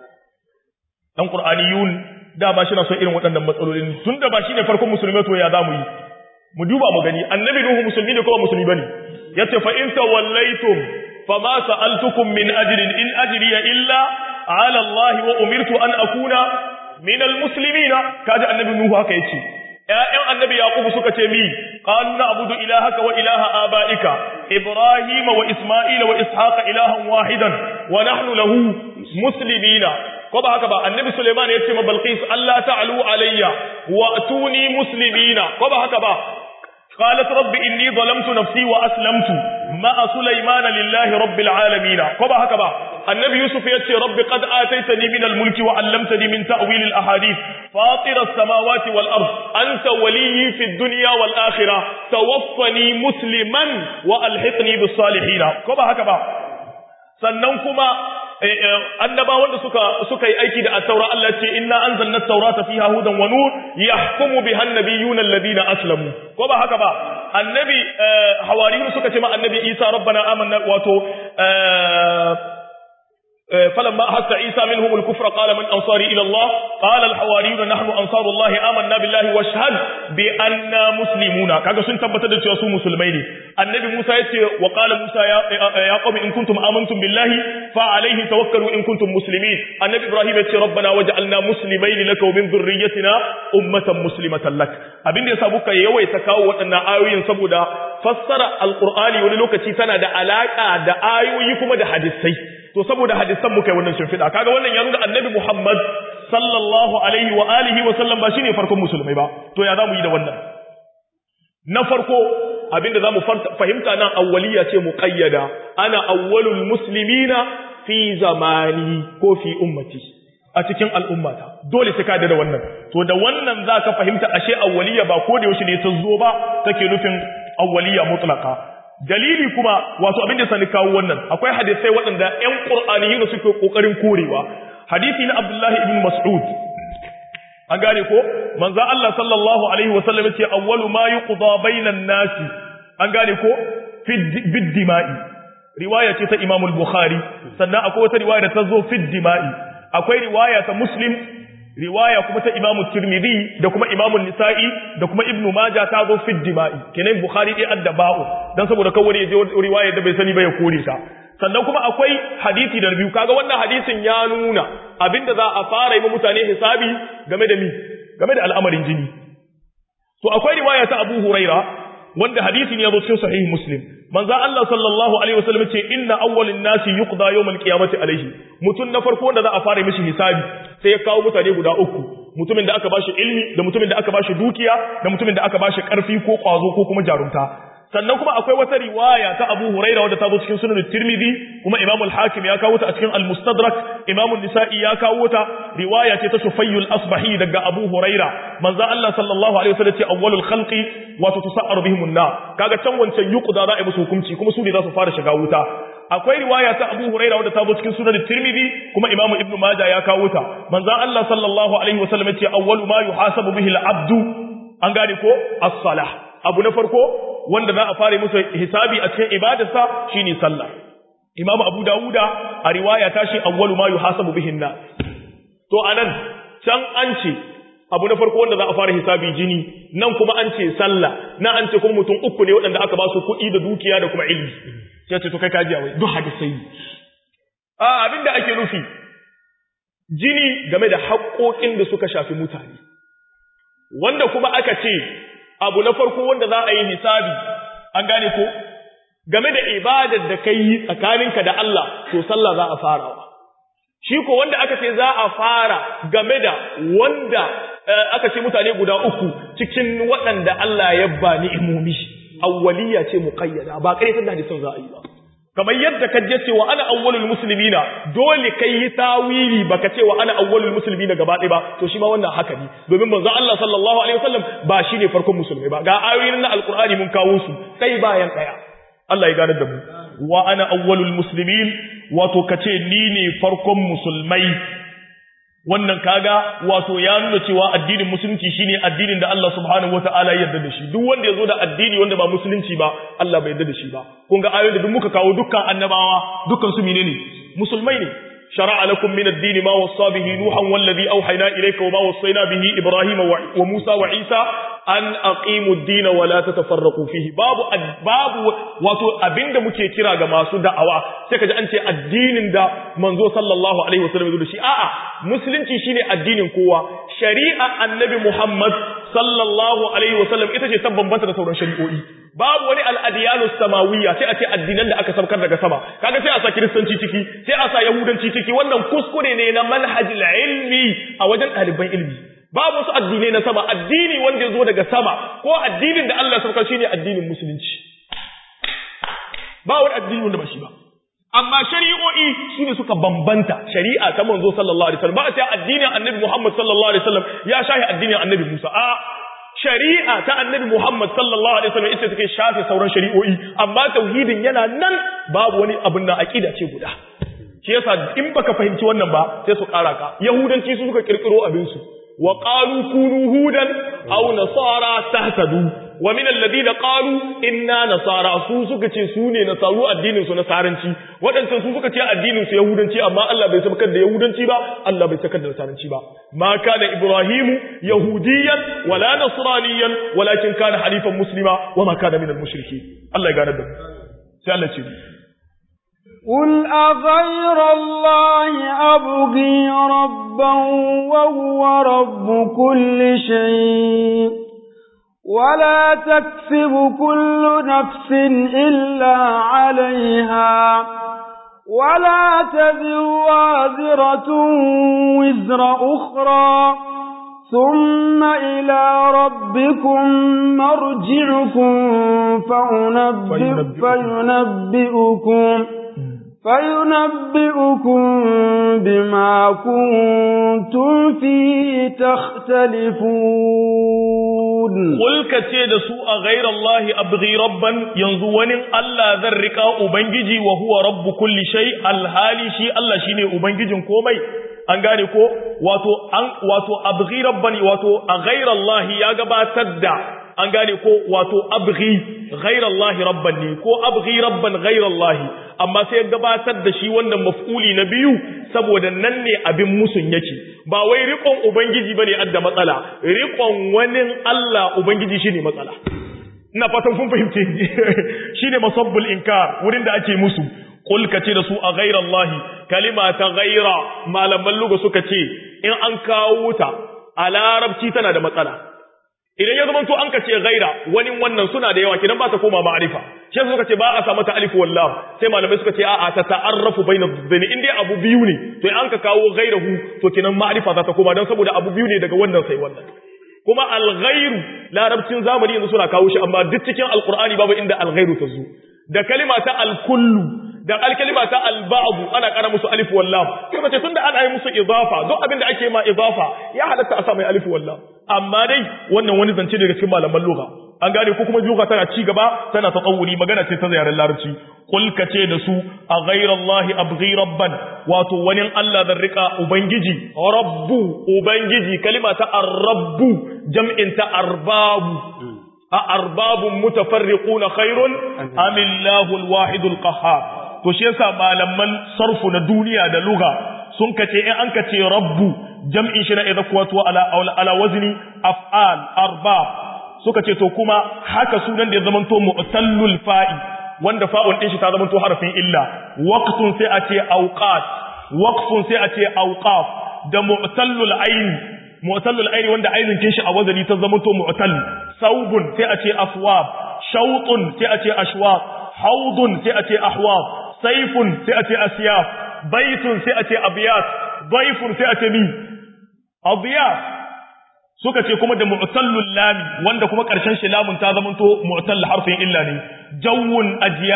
dan qur'aniyun da ba shi na son irin waɗannan matsalolin tunda ba shine farkon musulmai to ya zamu yi mu duba mu gani annabi nuhu musulmi ne ko ba musulmi bane yace fa in tawallaitum فما سألتكم من أجر إن أجري إلا على الله وأمرت أن أكون من المسلمين كاد النبي نوح هكا يتي يا النبي يعقوب سكة مي قالوا نعبد إلهك وإله آبائك إبراهيم وإسماعيل وإسحاق إلها واحدا ونحن له مسلمين كما هكذا النبي سليمان يتي بلقيس ألا تعلوا علي وأتوني مسلمين كما هكذا قالت رب إني ظلمت نفسي وأسلمت مع سليمان لله رب العالمين كما هكذا النبي يوسف يتي رب قد آتيتني من الملك وعلمتني من تأويل الأحاديث فاطر السماوات والأرض أنت ولي في الدنيا والآخرة توفني مسلما وألحقني بالصالحين كما هكذا سننكما annabawan da suka suka yi aiki da at-taura Allah ce inna anzalna at-taurata fiha hudan wa nur yahkumu biha an-nabiyyuna alladhina aslamu ko ba haka ba annabi hawariyun suka ce ma annabi Isa rabbana amanna wato فلما أحس عيسى منهم الكفر قال من أنصاري إلى الله قال الحواريون نحن أنصار الله آمنا بالله واشهد بأننا مسلمون كذا سن تبتد تيسو مسلمين النبي موسى يتي وقال موسى يا, يا قوم إن كنتم آمنتم بالله فعليه توكلوا إن كنتم مسلمين النبي إبراهيم يتي ربنا وجعلنا مسلمين لك ومن ذريتنا أمة مسلمة لك abin da ya sabu ka yawaita kawo waɗannan ayoyin saboda fassara alqur'ani wani lokaci tana da alaka da ayoyi kuma da hadisai to saboda hadisan muka yi wannan shimfiɗa kaga wannan ya nuna annabi Muhammad sallallahu alaihi wa alihi wa sallam ba shine farkon musulmai ba to ya zamu yi da wannan na farko abinda zamu fahimta nan awwaliya ce muqayyada ana awwalul muslimina fi zamani ko fi ummati a cikin al'ummata dole sai ka da wannan to da wannan zaka fahimta ashe awwaliya ba ko da yaushe ne ta zo ba take nufin awwaliya mutlaka dalili kuma wato abin da sani kawo wannan akwai hadisai waɗanda ƴan qur'aniyyin da suke kokarin korewa hadisi na Abdullahi ibn Mas'ud an gane ko manzo Allah sallallahu alaihi wasallam yace awwalu ma yuqda bainan nasi an gane ko fi bid-dima'i riwaya ce ta Imam al-Bukhari sannan akwai wata riwaya da ta zo fi dima'i akwai riwaya ta Muslim riwaya kuma ta Imam Tirmidhi da kuma Imam Nisa'i da kuma Ibn Majah ta zo fi dima'i kenan Bukhari dai addaba'u dan saboda kawai ya je riwaya da bai sani ba ya kore ta sannan kuma akwai hadisi da biyu kaga wannan hadisin ya nuna abinda za a fara yi mutane hisabi game da mi game da al'amarin jini to akwai riwaya ta Abu Huraira wanda hadisin ya zo cikin sahih Muslim manzo Allah sallallahu alaihi wasallam ce inna awwalin nasi yuqda yawmal qiyamati alaihi mutun na farko wanda za a fara mishi hisabi sai ya kawo mutane guda uku mutumin da aka bashi ilmi da mutumin da aka bashi dukiya da mutumin da aka bashi karfi ko kwazo ko kuma jarumta sannan kuma akwai wata riwaya ta Abu Huraira wadda ta zo cikin Sunan Tirmidhi kuma Imam al-Hakim ya kawo ta a cikin Al-Mustadrak Imam an-Nisa'i ya kawo ta riwaya ce ta Shufayyul Asbahi daga Abu Huraira manzo Allah sallallahu alaihi wasallam ce awwalul khalqi wa tusa'aru bihim an-nar kaga can wancan yuqda za a yi musu hukunci kuma su ne za su fara shiga wuta akwai riwaya ta Abu Huraira wadda ta zo cikin Sunan Tirmidhi kuma Imam Ibn Majah ya kawo ta manzo Allah sallallahu alaihi wasallam ce awwalu ma yuhasabu bihi al-abdu an gane ko as-salah abu na farko wanda za a fara musu hisabi a cikin ibadarsa shine sallah Imam Abu Dawuda a riwaya ta shi awwalu ma yuhasabu bihi an to anan can an ce abu na farko wanda za a fara hisabi jini nan kuma an ce sallah nan an ce kuma mutum uku ne waɗanda aka ba su kuɗi da dukiya da kuma ilmi sai ce to kai kaji wai duk hadisai a abinda ake nufi jini game da haƙoƙin da suka shafi mutane wanda kuma aka ce abu na farko wanda za a yi hisabi an gane ko game da ibadar da kai yi tsakaninka da Allah to sallah za a farawa shi ko wanda aka ce za a fara game da wanda aka ce mutane guda uku cikin waɗanda Allah ya ba ni'imomi awwaliya ce muqayyada ba kare da hadisin za a yi ba kamar yadda ka je cewa ana awwalul muslimina dole kai yi tawili baka cewa ana awwalul muslimina gaba ɗaya ba to shi ma wannan haka ne domin manzo Allah sallallahu alaihi wasallam ba shine farkon musulmai ba ga ayoyin na alqur'ani mun kawo su sai bayan ɗaya Allah ya gane da mu wa ana awwalul muslimin wato kace ni ne farkon musulmai wannan kaga wato ya nuna cewa addinin musulunci shine addinin da Allah subhanahu wataala ya yarda da shi duk wanda yazo da addini wanda ba musulunci ba Allah bai yarda da shi ba kun ga ayoyin da duk muka kawo dukkan annabawa dukkan su menene musulmai ne shara'a lakum min ad-din ma wassa bihi nuhan wallazi awhayna ilayka wa ma wassayna bihi ibrahima wa musa wa isa an aqimu ad-din wa la tatafarraqu fihi babu babu wato abinda muke kira ga masu da'awa sai kaji an ce addinin da manzo sallallahu alaihi wasallam ya da shi a'a musulunci shine addinin kowa shari'a annabi Muhammad sallallahu alaihi wasallam ita ce ta bambanta da sauran shari'o'i babu wani al'adiyanu samawiyya sai a ce addinan da aka saukar daga sama kaga sai a sa kiristanci ciki sai a sa yahudanci ciki wannan kuskure ne na manhajil ilmi a wajen ɗaliban ilmi babu wasu addinai na sama addini wanda ya zo daga sama ko addinin da Allah saukar shine addinin musulunci ba wani addini wanda ba shi ba amma shari'o'i su ne suka bambanta shari'a ta manzo sallallahu alaihi wasallam ba sai addinin annabi Muhammad sallallahu alaihi wasallam ya shahi addinin annabi Musa a shari'a ta annabi Muhammad sallallahu alaihi wasallam ita take shafe sauran shari'o'i amma tauhidin yana nan babu wani abin da aqida ce guda shi yasa in baka fahimci wannan ba sai su kara ka yahudanci su suka kirkiro abin su wa qalu kunu hudan aw nasara tahtadu wa min alladhina qalu inna nasara su suka ce su ne nasaru addinin su nasaranci wadancan su suka ce addinin su yahudanci amma Allah bai sabkar da yahudanci ba Allah bai sakar da nasaranci ba ma kana ibrahimu yahudiyan wala nasraniyan walakin kana halifan muslima wa ma kana min al-mushrikeen Allah ya gane da mu sai Allah ce قل أغير الله أبغي ربا وهو رب كل شيء ولا تكسب كل نفس إلا عليها ولا تذر وازرة وزر أخرى ثم إلى ربكم مرجعكم فينبئ فينبئكم فينبئكم بما كنتم فيه تختلفون قل كتي da su a ghayra Allah abghi rabban yanzu wani Allah zan rika ubangiji wa huwa rabbu kulli shay alhali shi Allah shine ubangijin komai an gane ko wato an wato abghi rabban wato a ghayra Allah ya gabatar da an gane ko wato abghi ghairallahi rabban ne ko abghi rabban ghairallahi amma sai gabatar da shi wannan maf'uli na biyu saboda nan ne abin musun yake ba wai riƙon ubangiji bane adda matsala riƙon wani Allah ubangiji shine matsala ina fatan kun fahimce shine masabbul inkar wurin da ake musu qul kace da su a ghairallahi kalima ta ghaira malaman luga suka ce in an kawo ta a larabci tana da matsala idan ya zama to an kace ghaira wani wannan suna da yawa kidan ba ta koma ma'arifa shi suka ce ba a sa mata alif wallah sai malamai suka ce a'a ta ta'arrafu baina dhaini in dai abu biyu ne to in an ka kawo ghairahu to kinan ma'arifa za ta koma dan saboda abu biyu ne daga wannan sai wannan kuma al-ghairu larabcin zamani yanzu suna kawo shi amma duk cikin alqur'ani babu inda al-ghairu ta zo da kalima ta al-kullu da alkalima ta alba'du ana kara musu alif wallam kuma ce tunda ana yi musu idafa duk abin da ake ma idafa ya halatta a sa mai alif wallam amma dai wannan wani zance daga cikin malaman lugha an gane ko kuma lugha tana ci gaba tana tatawuri magana ce ta yaren larabci qul kace da su a ghayrallahi abghi rabban wato wani Allah zan rika ubangiji rabbu ubangiji kalima ta ar-rabbu jam'in ta arbabu a arbabun mutafarriquna khairun amillahu al-wahidul qahhar to shi yasa malaman sarfu na duniya da lugha sun kace in an kace rabbu jam'in shi na idza kuwatu ala ala wazni af'al arbab suka ce to kuma haka sunan da ya zamanto mu'tallul fa'i wanda fa'un din shi ta zamanto harfin illa waqtun sai a ce awqat waqfun sai a ce awqaf da mu'tallul ayn mu'tallul ayn wanda ainin kin shi a wazani ta zamanto mu'tall saubun sai a ce aswab shawtun sai a ce ashwaq haudun sai a ce ahwab saifun sai a ce asiyaf baitun sai a ce abiyat daifun sai a ce mi abiyat suka ce kuma da mu'tallul lami wanda kuma karshen shi lamun ta zamanto mu'tall harfin illa ne jawun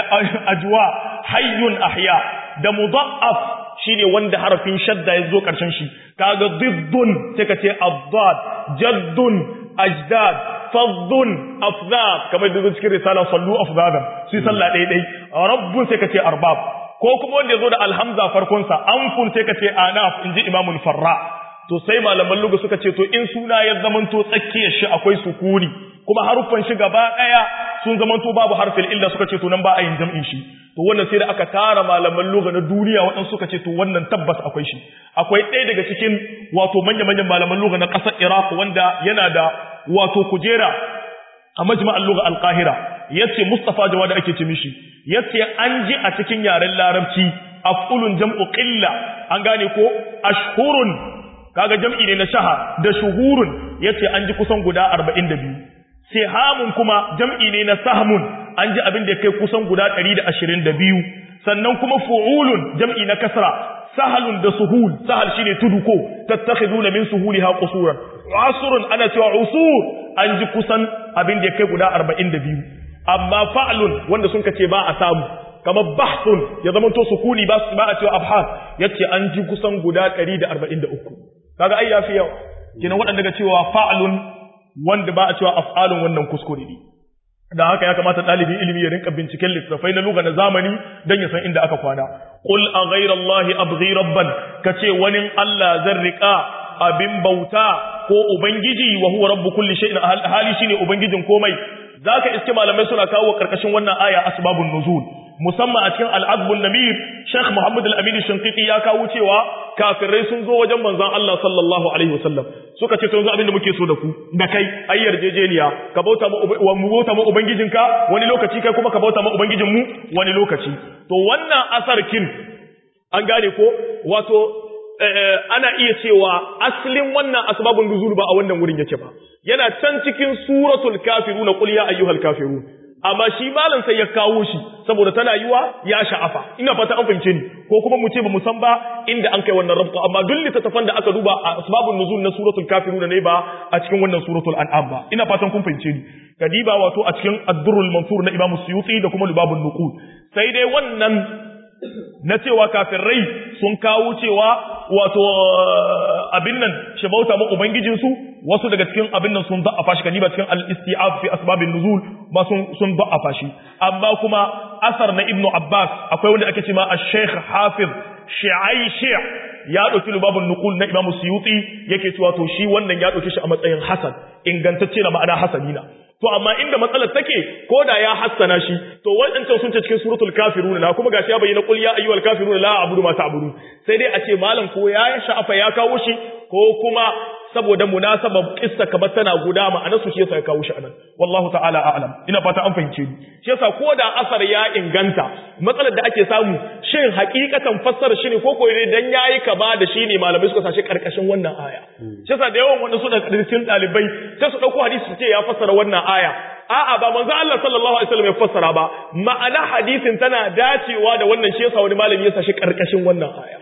ajwa hayyun ahya da mudha'af shine wanda harfin shadda ya zo karshen shi kaga diddun sai ka ce addad jaddun ajdad faddun afzad kamar da cikin risala sallu afzadan su sallah ɗaya ɗai rabbun sai ka ce arbab ko kuma wanda ya zo da alhamza farkonsa anfun sai ka ce anaf in ji imamul farra to sai malaman lugu suka ce to in suna ya zamanto tsakiyar shi akwai sukuni kuma haruffan shi gaba ɗaya sun zamanto babu harfin illa suka ce to nan ba a yin jam'in shi to wannan sai da aka tara malaman lugha na duniya waɗansu suka ce to wannan tabbas akwai shi akwai ɗaya daga cikin wato manya-manyan malaman lugha na ƙasar Iraq wanda yana da wato kujera a majma'al lugha al-Qahira yace Mustafa Jawad ake ce mishi yace an ji a cikin yaren Larabci af'ulun jam'u qilla an gane ko ashhurun kaga jam'i ne na shaha da shuhurun yace an ji kusan guda 42 sihamun kuma jam'i ne na sahmun an ji abin da kai kusan guda 122 sannan kuma fu'ulun jam'i na kasra sahalun da suhul sahal shine tudu ko tattakhiduna min suhuliha qusuran asrun ana cewa usur an ji kusan abin da kai guda 42 amma fa'lun wanda sun kace ba a samu kamar bahthun ya zama to sukuni ba ba a cewa abhas yace an ji kusan guda 143 kaga ai yafi yawa kina waɗanda daga cewa fa'lun wanda ba a cewa af'alun wannan kuskure ne da haka ya kamata ɗalibin ilimi ya rinka binciken littattafai na lugha na zamani don ya san inda aka kwana qul a ghayra allahi abghi rabban kace wani Allah zan rika abin bauta ko ubangiji wa huwa rabbu kulli shay'in hali shine ubangijin komai zaka iske malamai suna kawo karkashin wannan aya asbabun nuzul musamman a cikin al'adbun namir Sheikh Muhammad al-Amin Shinqiti ya kawo cewa kafirai sun zo wajen manzon Allah sallallahu alaihi wasallam suka ce to yanzu abin da muke so da ku da kai ai yarjejeniya ka bauta mu mu bauta mu ubangijinka wani lokaci kai kuma ka bauta mu ubangijin mu wani lokaci to wannan asarkin an gane ko wato ana iya cewa aslin wannan asbabun nuzul ba a wannan wurin yake ba yana can cikin suratul kafirun qul ya ayyuhal kafirun amma shi malam sai ya kawo shi saboda tana yiwa ya sha'afa ina fata an fahimce ni ko kuma mu ce ba mu san ba inda an kai wannan rabta amma duk littattafan da aka duba a asbabun nuzul na suratul kafirun ne ba a cikin wannan suratul an'am ba ina fatan kun fahimce ni kadiba wato a cikin ad-durrul mansur na imamu suyuti da kuma lubabun nuqud sai dai wannan na cewa kafirai sun kawo cewa wato abin nan shi bauta ma ubangijinsu wasu daga cikin abin nan sun da'afa shi kaniba cikin al-isti'ab fi asbabin nuzul ba sun sun da'afa shi amma kuma asar na ibnu abbas akwai wanda ake cewa ash-shaykh hafiz shi'ai ya dauki lubabun nuqul na imam suyuti yake cewa to shi wannan ya dauke shi a matsayin hasan ingantacce na ma'ana hasanina to amma inda matsalar take ko da ya hassana shi to wadancan sun ce cikin suratul kafirun na kuma gashi ya bayyana qul ya ayyuhal kafirun la a'budu ma ta'budun sai dai a ce malam ko ya sha'afa ya kawo shi ko kuma saboda munasaba kissa kamar tana guda ma'ana su shi yasa ya kawo shi anan wallahu ta'ala a'lam ina fata an fahimce ni shi yasa ko da asar ya inganta matsalar da ake samu shin hakikatan fassara shi ne ko ko ne dan yayi kama da shi ne malamai suka sashi karkashin wannan aya shi yasa da yawan wanda su da cikin dalibai sai su dauko hadisi su ce ya fassara wannan aya a'a ba manzo Allah sallallahu alaihi wasallam ya fassara ba ma'ana hadisin tana dacewa da wannan shi yasa wani malami ya sashi karkashin wannan aya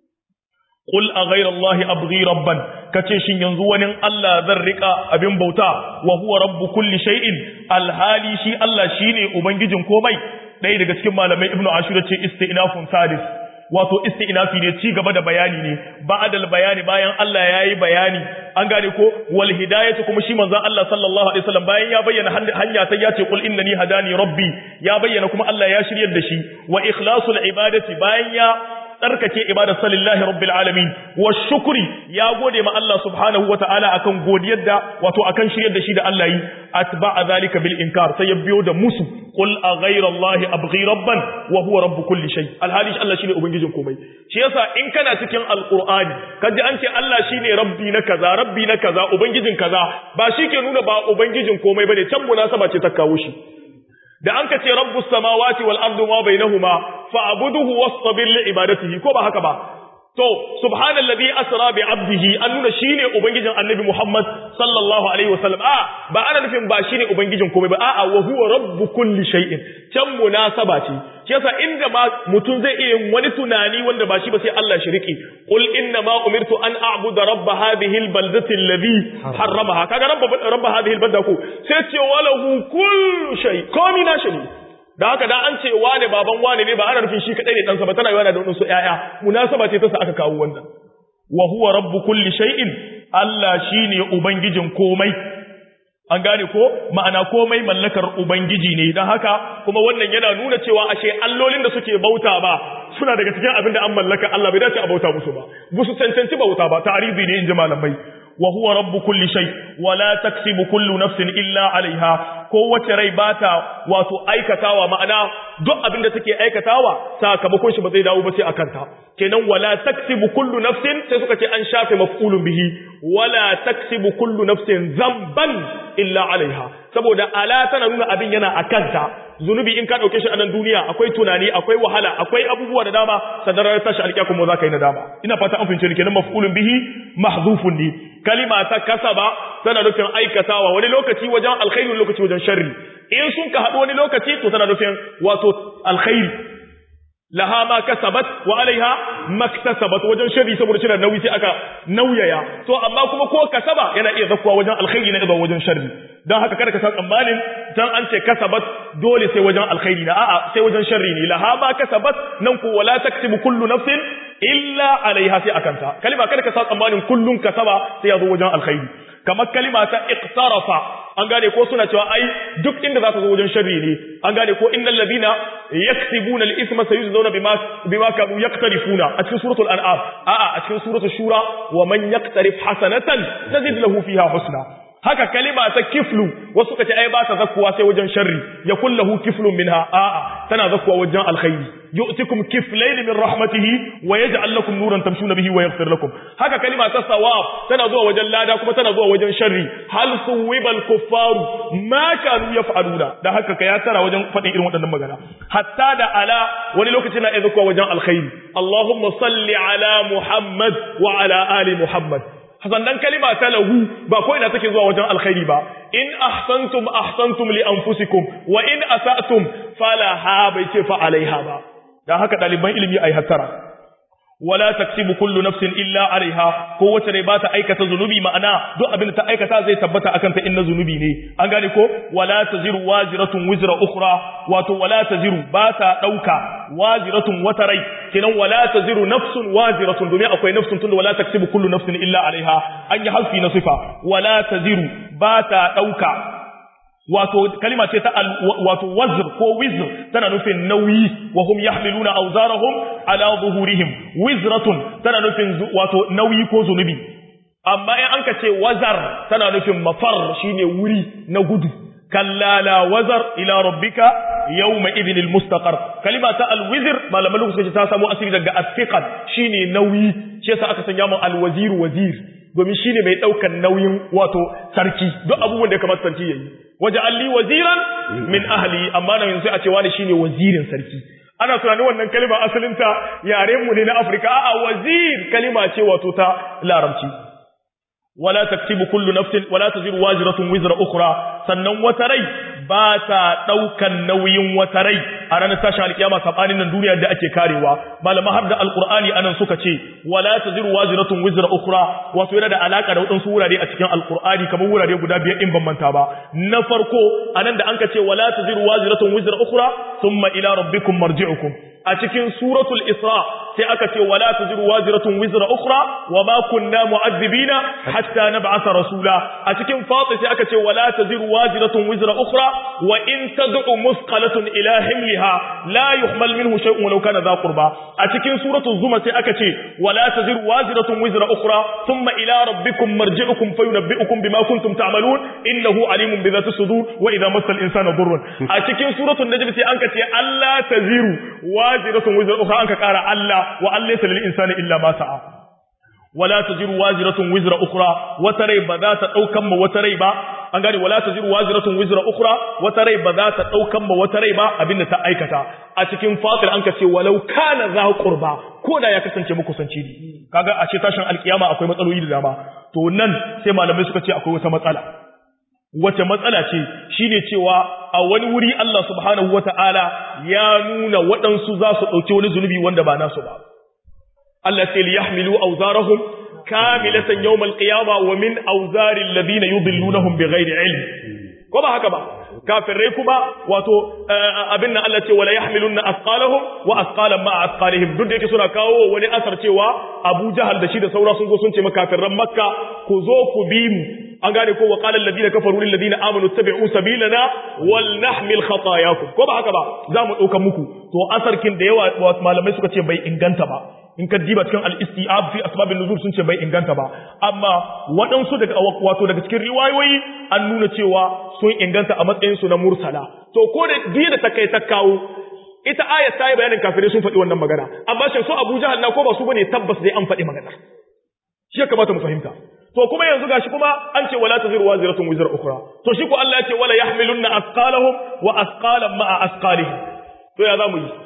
Qul a ghayra Allah abghi rabban kace shin yanzu wani Allah zan rika abin bauta wa huwa rabbu kulli shay'in alhali shi Allah shine ubangijin komai ɗaya daga cikin malamai Ibn Ashur ce istinafun sadis wato istinafi ne ci gaba da bayani ne ba'dal bayani bayan Allah yayi bayani an gane ko wal hidayatu kuma shi manzon Allah sallallahu alaihi wasallam bayan ya bayyana hanya ta yace qul innani hadani rabbi ya bayyana kuma Allah ya shiryar da shi wa ikhlasul ibadati bayan ya tsarkake ibadar salillahi rabbil alamin wa shukri ya gode ma Allah subhanahu wataala akan godiyar da wato akan shiryar da shi da Allah yi atba'a zalika bil inkar sai ya biyo da musu qul a ghayra Allah abghi rabban wa huwa rabb kulli shay alhali Allah shine ubangijin komai shi yasa in kana cikin alqur'ani kaji an ce Allah shine rabbi na kaza rabbi na kaza ubangijin kaza ba shi ke nuna ba ubangijin komai bane can munasaba ce ta kawo shi da an ka ce rabbus samawati wal ardi ma bainahuma fa'buduhu wastabir li ibadatihi ko ba haka ba to subhanallazi asra bi abdihi an nuna shine ubangijin annabi Muhammad sallallahu alaihi wasallam a ba ana nufin ba shine ubangijin komai ba a'a wa huwa rabbu kulli shay'in can munasaba ce shi yasa inda ma mutum zai iya wani tunani wanda ba shi ba sai Allah shi riki qul inna ma umirtu an a'budu rabb hadhihi albaldati alladhi harramaha kaga rabb rabb hadhihi albalda ko sai ce walahu kullu shay komi na shi da haka da an ce wane baban wane ne ba ana nufin shi kadai ne ɗansa ba tana yana da wadansu ƴaƴa munasaba ce ta sa aka kawo wannan wa huwa rabbu kulli shay'in Allah shine ubangijin komai an gane ko ma'ana komai mallakar ubangiji ne dan haka kuma wannan yana nuna cewa ashe allolin da suke bauta ba suna daga cikin abin da an mallaka Allah bai dace a bauta musu ba musu cancanci bauta ba ta'arizi ne in ji malamai wa huwa rabbu kulli shay wa la taksibu kullu nafsin illa alaiha kowace rai bata wato aikatawa ma'ana duk abin da take aikatawa sakamakon shi ba zai dawo ba sai akan ta kenan wala taksibu kullu nafsin sai suka ce an shafe maf'ulun bihi wala taksibu kullu nafsin zamban illa alaiha saboda ala tana nuna abin yana akan ta zunubi in ka dauke shi a nan duniya akwai tunani akwai wahala akwai abubuwa da dama sadarar tashi alƙiya kuma za ka yi nadama ina fata an fince ni kenan maf'ulun bihi mahzufun ne kalima ta kasaba tana nufin aikatawa wani lokaci wajen alkhairi wani lokaci wajen sharri in sun ka haɗu wani lokaci to tana nufin wato alkhairi laha ma kasabat wa alaiha maktasabat wajen sharri saboda shi da nauyi sai aka nauyaya to amma kuma ko kasaba yana iya zakkuwa wajen alkhairi na idan wajen sharri don haka kada ka san tsammanin dan an ce kasabat dole sai wajen alkhairi na a'a sai wajen sharri ne laha ma kasabat nan ko wala taksibu kullu nafsin illa alaiha sai akanta kalima kada ka san tsammanin kullun kasaba sai ya zo wajen alkhairi kamar kalima ta iqtarafa an gane ko suna cewa ai duk inda za ka zo wajen sharri ne an gane ko innal ladina yaksibuna al-ithma sayujzauna bima bima kanu yaqtarifuna a cikin suratul an'am a'a a cikin suratul shura wa man yaqtarif hasanatan nazid lahu fiha husna haka kalima ta kiflu wasu kace ai ba ta zakkuwa sai wajen sharri ya kullahu kiflun minha a'a tana zakkuwa wajen alkhairi yu'tikum kiflayn min rahmatihi wa yaj'al lakum nuran tamshuna bihi wa yaghfir lakum haka kalima ta sawab tana zuwa wajen lada kuma tana zuwa wajen sharri hal suwibal kuffaru ma kanu yaf'aluna da haka ka ya tara wajen fadin irin waɗannan magana hatta da ala wani lokaci na zakkuwa wajen alkhairi allahumma salli ala muhammad wa ala ali muhammad sannan kalima ta lahu ba ko ina take zuwa wajen alkhairi ba in ahsantum ahsantum li anfusikum wa in asatum falaha bai ce fa alaiha ba dan haka daliban ilimi ai hattara wala taksibu kullu nafsin illa alaiha ko wace ne ba ta aikata zunubi ma'ana duk abin da ta aikata zai tabbata akan ta inna zunubi ne an gane ko wala taziru waziratun wizra ukhra wato wala taziru ba ta dauka waziratun wata rai kenan wala taziru nafsun waziratun domin akwai nafsun tunda wala taksibu kullu nafsin illa alaiha an yi halfi na sifa wala taziru ba ta dauka wato kalima ce ta wato wazr ko wizr tana nufin nauyi wa hum yahmiluna awzarahum ala zuhurihim wizratun tana nufin wato nauyi ko zunubi amma in an ka ce wazar tana nufin mafar shine wuri na gudu kalla la wazar ila rabbika yawma idhin almustaqar kalima ta alwizr malaman lokaci ta samu asiri daga athiqal shine nauyi shi yasa aka sanya mu alwazir wazir domin shine mai daukan nauyin wato sarki duk abubuwan da ya kamata sarki yayi waje alli waziran min ahli amma nan sai a ce wani shine wazirin sarki ana tunanin wannan kalima asalinta yaren mu ne na Afirka a'a wazir kalima ce wato ta larabci wala taktibu kullu nafsin wala taziru wajiratun wizra ukhra sannan wata rai ba ta daukan nauyin wata rai a ranar tashin alkiyama sabanin nan duniya da ake karewa malama har da alqur'ani anan suka ce wala taziru wajiratun wizra ukhra wato yana da alaka da wadansu wurare a cikin alqur'ani kamar wurare guda biyar in ban manta ba na farko anan da anka ce wala taziru wajiratun wizra ukhra thumma ila rabbikum marji'ukum a cikin suratul isra sai aka ce wala taziru waziratun wizra ukhra wa ma kunna mu'adhibina hatta nab'atha rasula a cikin fatir sai aka ce wala taziru waziratun wizra ukhra wa in tad'u musqalatun ila himliha la yuhmal minhu shay'un walau kana dha qurba a cikin suratul zuma sai aka ce wala taziru waziratun wizra ukhra thumma ila rabbikum marji'ukum fayunabbi'ukum bima kuntum ta'malun innahu alimun bi dhati sudur wa idha massa al-insana dhurrun a cikin suratul najm sai an ka ce alla taziru waziratun wizra ukhra an ka kara Allah wa an laysa lil insani illa ma sa'a wala taziru waziratun wizra ukhra wata rai ba za ta daukan ma wata rai ba an gane wala taziru waziratun wizra ukhra wata rai ba za ta daukan ma wata rai ba abinda ta aikata a cikin fatir an ka ce walau kana za qurba ko da ya kasance muku sanci ne kaga a ce tashin alkiyama akwai matsaloli da dama to nan sai malamai suka ce akwai wata matsala wace matsala ce shine cewa a wani wuri Allah subhanahu wata'ala ya nuna waɗansu za su ɗauki wani zunubi wanda ba nasu ba Allah sai li yahmilu awzarahum kamilatan yawmal qiyama wa min awzari alladhina yudillunahum bighairi ilm ko ba haka ba kafirai kuma wato abin nan Allah ce wala yahmilunna asqalahum wa asqalan ma asqalihim duk da yake suna kawo wani asar cewa Abu Jahal da shi da saura sun zo sun ce makafirran Makka ku zo ku bi mu an gane ko wa qala alladhina kafaru lil ladina amanu tabi'u sabilana wal nahmil khatayakum ko ba haka ba za mu dauka muku to asarkin da yawa malamai suka ce bai inganta ba in ka diba cikin al-istiab fi asbabin nuzul sun ce bai inganta ba amma waɗansu daga wato daga cikin riwayoyi an nuna cewa sun inganta a matsayin su na mursala to ko da diya da ta kai ta kawo ita ayat ta yi bayanin kafirai sun faɗi wannan magana amma shin su Abu Jahal na ko ba su bane tabbas dai an faɗi magana shi ya kamata mu fahimta to kuma yanzu gashi kuma an ce wala taziru waziratun wizra ukhra to shi ko Allah ya ce wala yahmilunna asqalahum wa asqalan ma'a asqalihim to ya zamu yi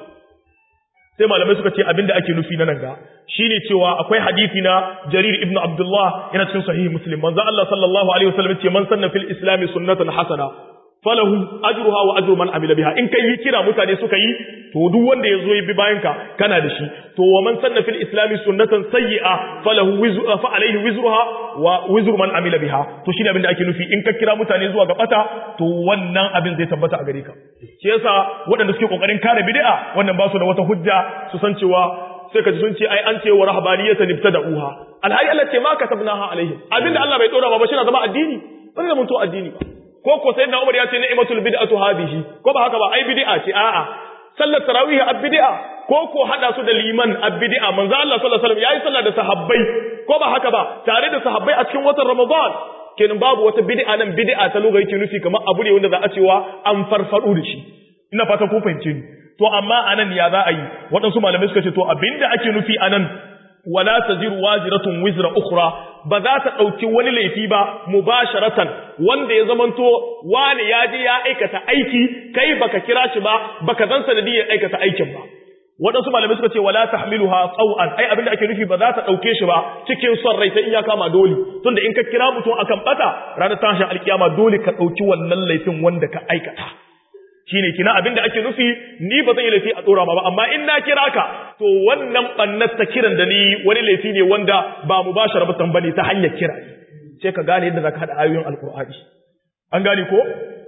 sai malamai suka ce abinda ake nufi na nan ga shine cewa akwai hadisi na Jarir ibn Abdullah yana cikin sahih Muslim manzo Allah sallallahu alaihi wasallam ce man sanna fil islam sunnatan hasana falahu ajruha wa ajru man amila biha in kai yi kira mutane suka yi to duk wanda ya zo ya bi bayan ka kana da shi to wa man sanna fil islam sunnatan sayyi'a falahu wizru fa alaihi wizruha wa wizru man amila biha to shine abin da ake nufi in ka kira mutane zuwa ga bata to wannan abin zai tabbata a gare ka shi yasa waɗanda suke kokarin kare bid'a wannan ba su da wata hujja su san cewa sai ka ji sun ce ai an ce wa rahbaniyatan ibtada'uha alhali Allah ce ma katabnaha alaihim abinda Allah bai dora ba ba shi na zama addini ba zai zama addini ba ko ko sayyidina Umar ya ce ni'matul bid'atu hadhihi ko ba haka ba ai bid'a ce a'a sallar tarawih ab bid'a ko ko hada su da liman ab bid'a manzo Allah sallallahu alaihi wasallam yayi sallah da sahabbai ko ba haka ba tare da sahabbai a cikin watan Ramadan kenan babu wata bid'a nan bid'a ta lugha yake nufi kamar abu ne wanda za a cewa an farfado da shi ina fatan kun fahimce ni to amma anan ya za a yi waɗansu malamai suka ce to abinda ake nufi anan wala taziru waziratun wizra ukhra ba za ta ɗauki wani laifi ba mubasharatan wanda ya zamanto wani ya je ya aikata aiki kai baka kira shi ba baka zan sanadiyar aikata aikin ba waɗansu malamai suka ce wala tahmiluha tsaw'an ai abinda ake nufi ba za ta ɗauke shi ba cikin son rai sai in ya kama dole tunda in ka kira mutum akan bata ranar tashin alkiyama dole ka ɗauki wannan laifin wanda ka aikata shine kina abinda ake nufi ni ba zan yi laifi a tsora ba amma in na kira ka to wannan bannar ta kiran da ni wani laifi ne wanda ba mu ba sharabatan bane ta hanyar kira sai ka gane yadda zaka hada ayoyin alqur'ani an gane ko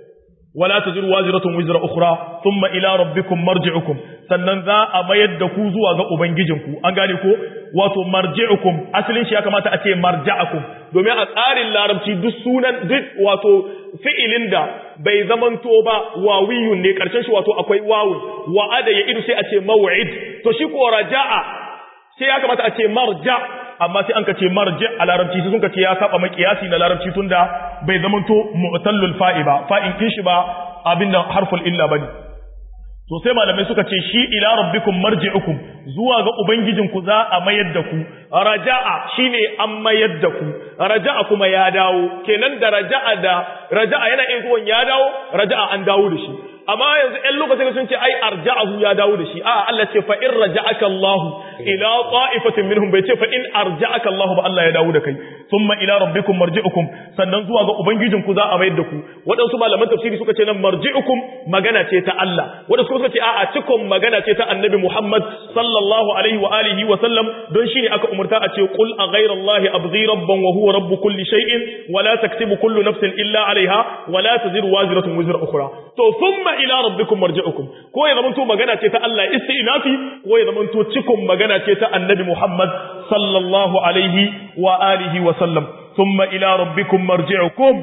wala taziru waziratun wizra ukhra thumma ila rabbikum marji'ukum sannan za a mayar da ku zuwa ga ubangijinku an gane ko wato marji'ukum asalin shi ya kamata a ce marja'akum domin a tsarin larabci duk sunan duk wato fi'ilin da bai zamanto ba wawiyun ne karshen shi wato akwai wawu wa'ada ya idu sai a ce maw'id to shi ko raja'a sai ya kamata a ce marja amma sai an ka ce marji a larabci sai sun ka ce ya saba makiyasi na larabci tunda bai zamanto mu'tallul fa'i ba fa'in kin shi ba abinda harful illa bane to sai malamai suka ce shi ila rabbikum marji'ukum zuwa ga ubangijinku za a mayar da ku raja'a shine an mayar da ku raja'a kuma ya dawo kenan da raja'a da raja'a yana iya zuwan ya dawo raja'a an dawo da shi amma yanzu ɗan lokacin sun ce ai arja'ahu ya dawo da shi a Allah ce fa in raja'aka Allah ila ta'ifatin minhum bai ce fa in arja'aka Allah ba Allah ya dawo da kai thumma ila rabbikum marji'ukum sannan zuwa ga ubangijinku za a mayar da ku waɗansu malaman tafsiri suka ce nan marji'ukum magana ce ta Allah waɗansu suka ce a'a cikon magana ce ta Annabi Muhammad sallallahu alaihi wa alihi wa sallam don shine aka umurta a ce qul a ghayra Allah abghi rabban wa huwa rabb kulli shay'in wa la taktibu kullu nafsin illa 'alayha wa la taziru waziratun wizra ukhra to thumma ila rabbikum marji'ukum ko ya zamanto magana ce ta Allah istinafi ko ya zamanto cikon magana ce ta Annabi Muhammad sallallahu alaihi wa alihi wa sallam thumma ila rabbikum marji'ukum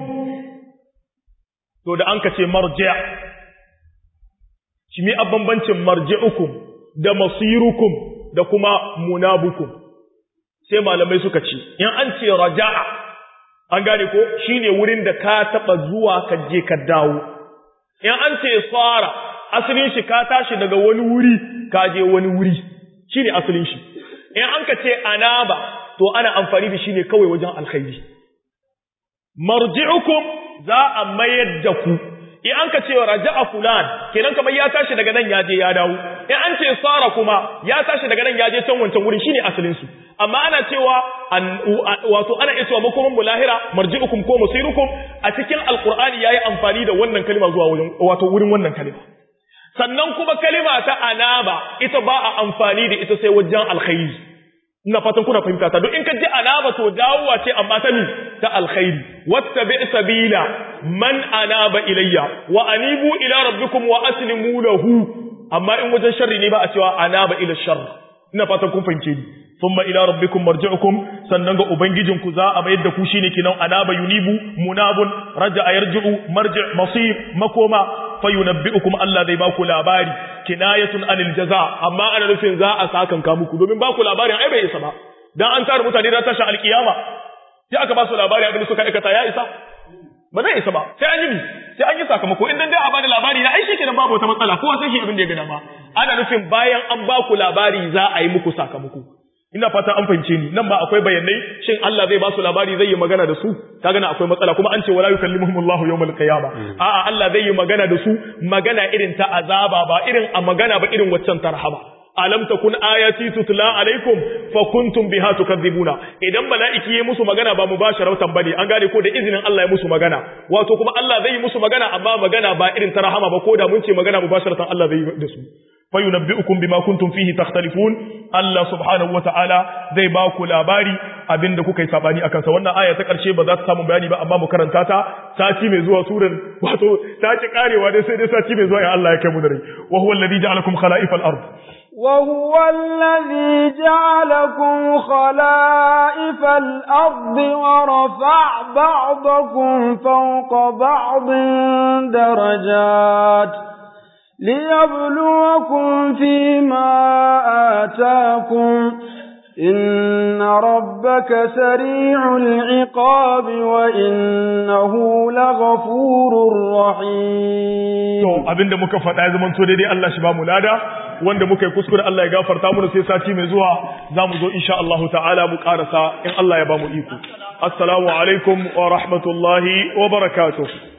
to da an ka ce marji' shi mi bambancin marji'ukum da masirukum da kuma munabukum sai malamai suka ce in an ce raja'a an gane ko shine wurin da ka taba zuwa ka je ka dawo in an ce tsara asalin shi ka tashi daga wani wuri ka je wani wuri shine asalin shi in an ka ce anaba to ana amfani da shi ne kawai wajen alkhairi marji'ukum za a mayar da ku in an ka ce raja'a fulan kenan kamar ya tashi daga nan ya je ya dawo in an ce sara kuma ya tashi daga nan ya je can wancan wurin shine asalin su amma ana cewa wato ana iya cewa makoman mu lahira marji'ukum ko musirukum a cikin alqur'ani yayi amfani da wannan kalma zuwa wurin wato wurin wannan kalma sannan kuma kalma ta anaba ita ba a amfani da ita sai wajen alkhairi ina fatan kuna fahimta ta don in ka ji anaba to dawowa ce amma ta ni ta alkhairi wattabi sabila man anaba ilayya wa anibu ila rabbikum wa aslimu lahu amma in wajen sharri ne ba a cewa anaba ila sharr ina fatan kun fahimce ni thumma ila rabbikum marji'ukum sannan ga ubangijinku za a bayar da ku shine kinan anaba yunibu munabun raja'a yarji'u marji' masir makoma fayunabbi'ukum Allah zai baku labari kinayatun anil jaza amma ana nufin za a sakan ka muku domin baku labarin ai bai isa ba dan an tara mutane da tashi alkiyama sai aka ba su labari abin da suka aikata ya isa ba zai isa ba sai an yi sai an yi sakamako in dan dai a bada labari na ai shi kenan babu wata matsala kowa sai shi abin da ya ga dama ana nufin bayan an baku labari za a yi muku sakamako ina fata an fahimce ni nan ba akwai bayanai shin Allah zai ba su labari zai yi magana da su kaga na akwai matsala kuma an ce wala yukallimuhumullahu yawmal qiyama a'a Allah zai yi magana da su magana irin ta azaba ba irin a magana ba irin waccan tarhaba alam takun ayati tutla alaikum fa kuntum biha tukadzibuna idan mala'iki yayi musu magana ba mubasharatan bane an gane ko da izinin Allah ya musu magana wato kuma Allah zai yi musu magana amma magana ba irin ta rahama ba ko da mun ce magana mubasharatan Allah zai yi da su fayunabbi'ukum bima kuntum fihi takhtalifun Allah subhanahu wata'ala zai ba ku labari abinda kuka yi sabani akan sa wannan aya ta karshe ba za ta samu bayani ba amma mu karanta ta sati mai zuwa surar wato ta ci karewa dai sai dai sati mai zuwa ya Allah ya kai mu da rai wa huwa alladhi ja'alakum khala'ifal ard وهو الذي جعلكم خلائف الأرض ورفع بعضكم فوق بعض درجات ليبلوكم فيما آتاكم إن ربك سريع العقاب وإنه لغفور رحيم to abinda muka faɗa ya zamanto daidai Allah shi ba mu lada wanda muka yi kuskure Allah ya gafarta mu sai sati mai zuwa za mu zo insha Allah ta'ala mu karasa in Allah ya ba mu iko assalamu alaikum wa rahmatullahi wa barakatuh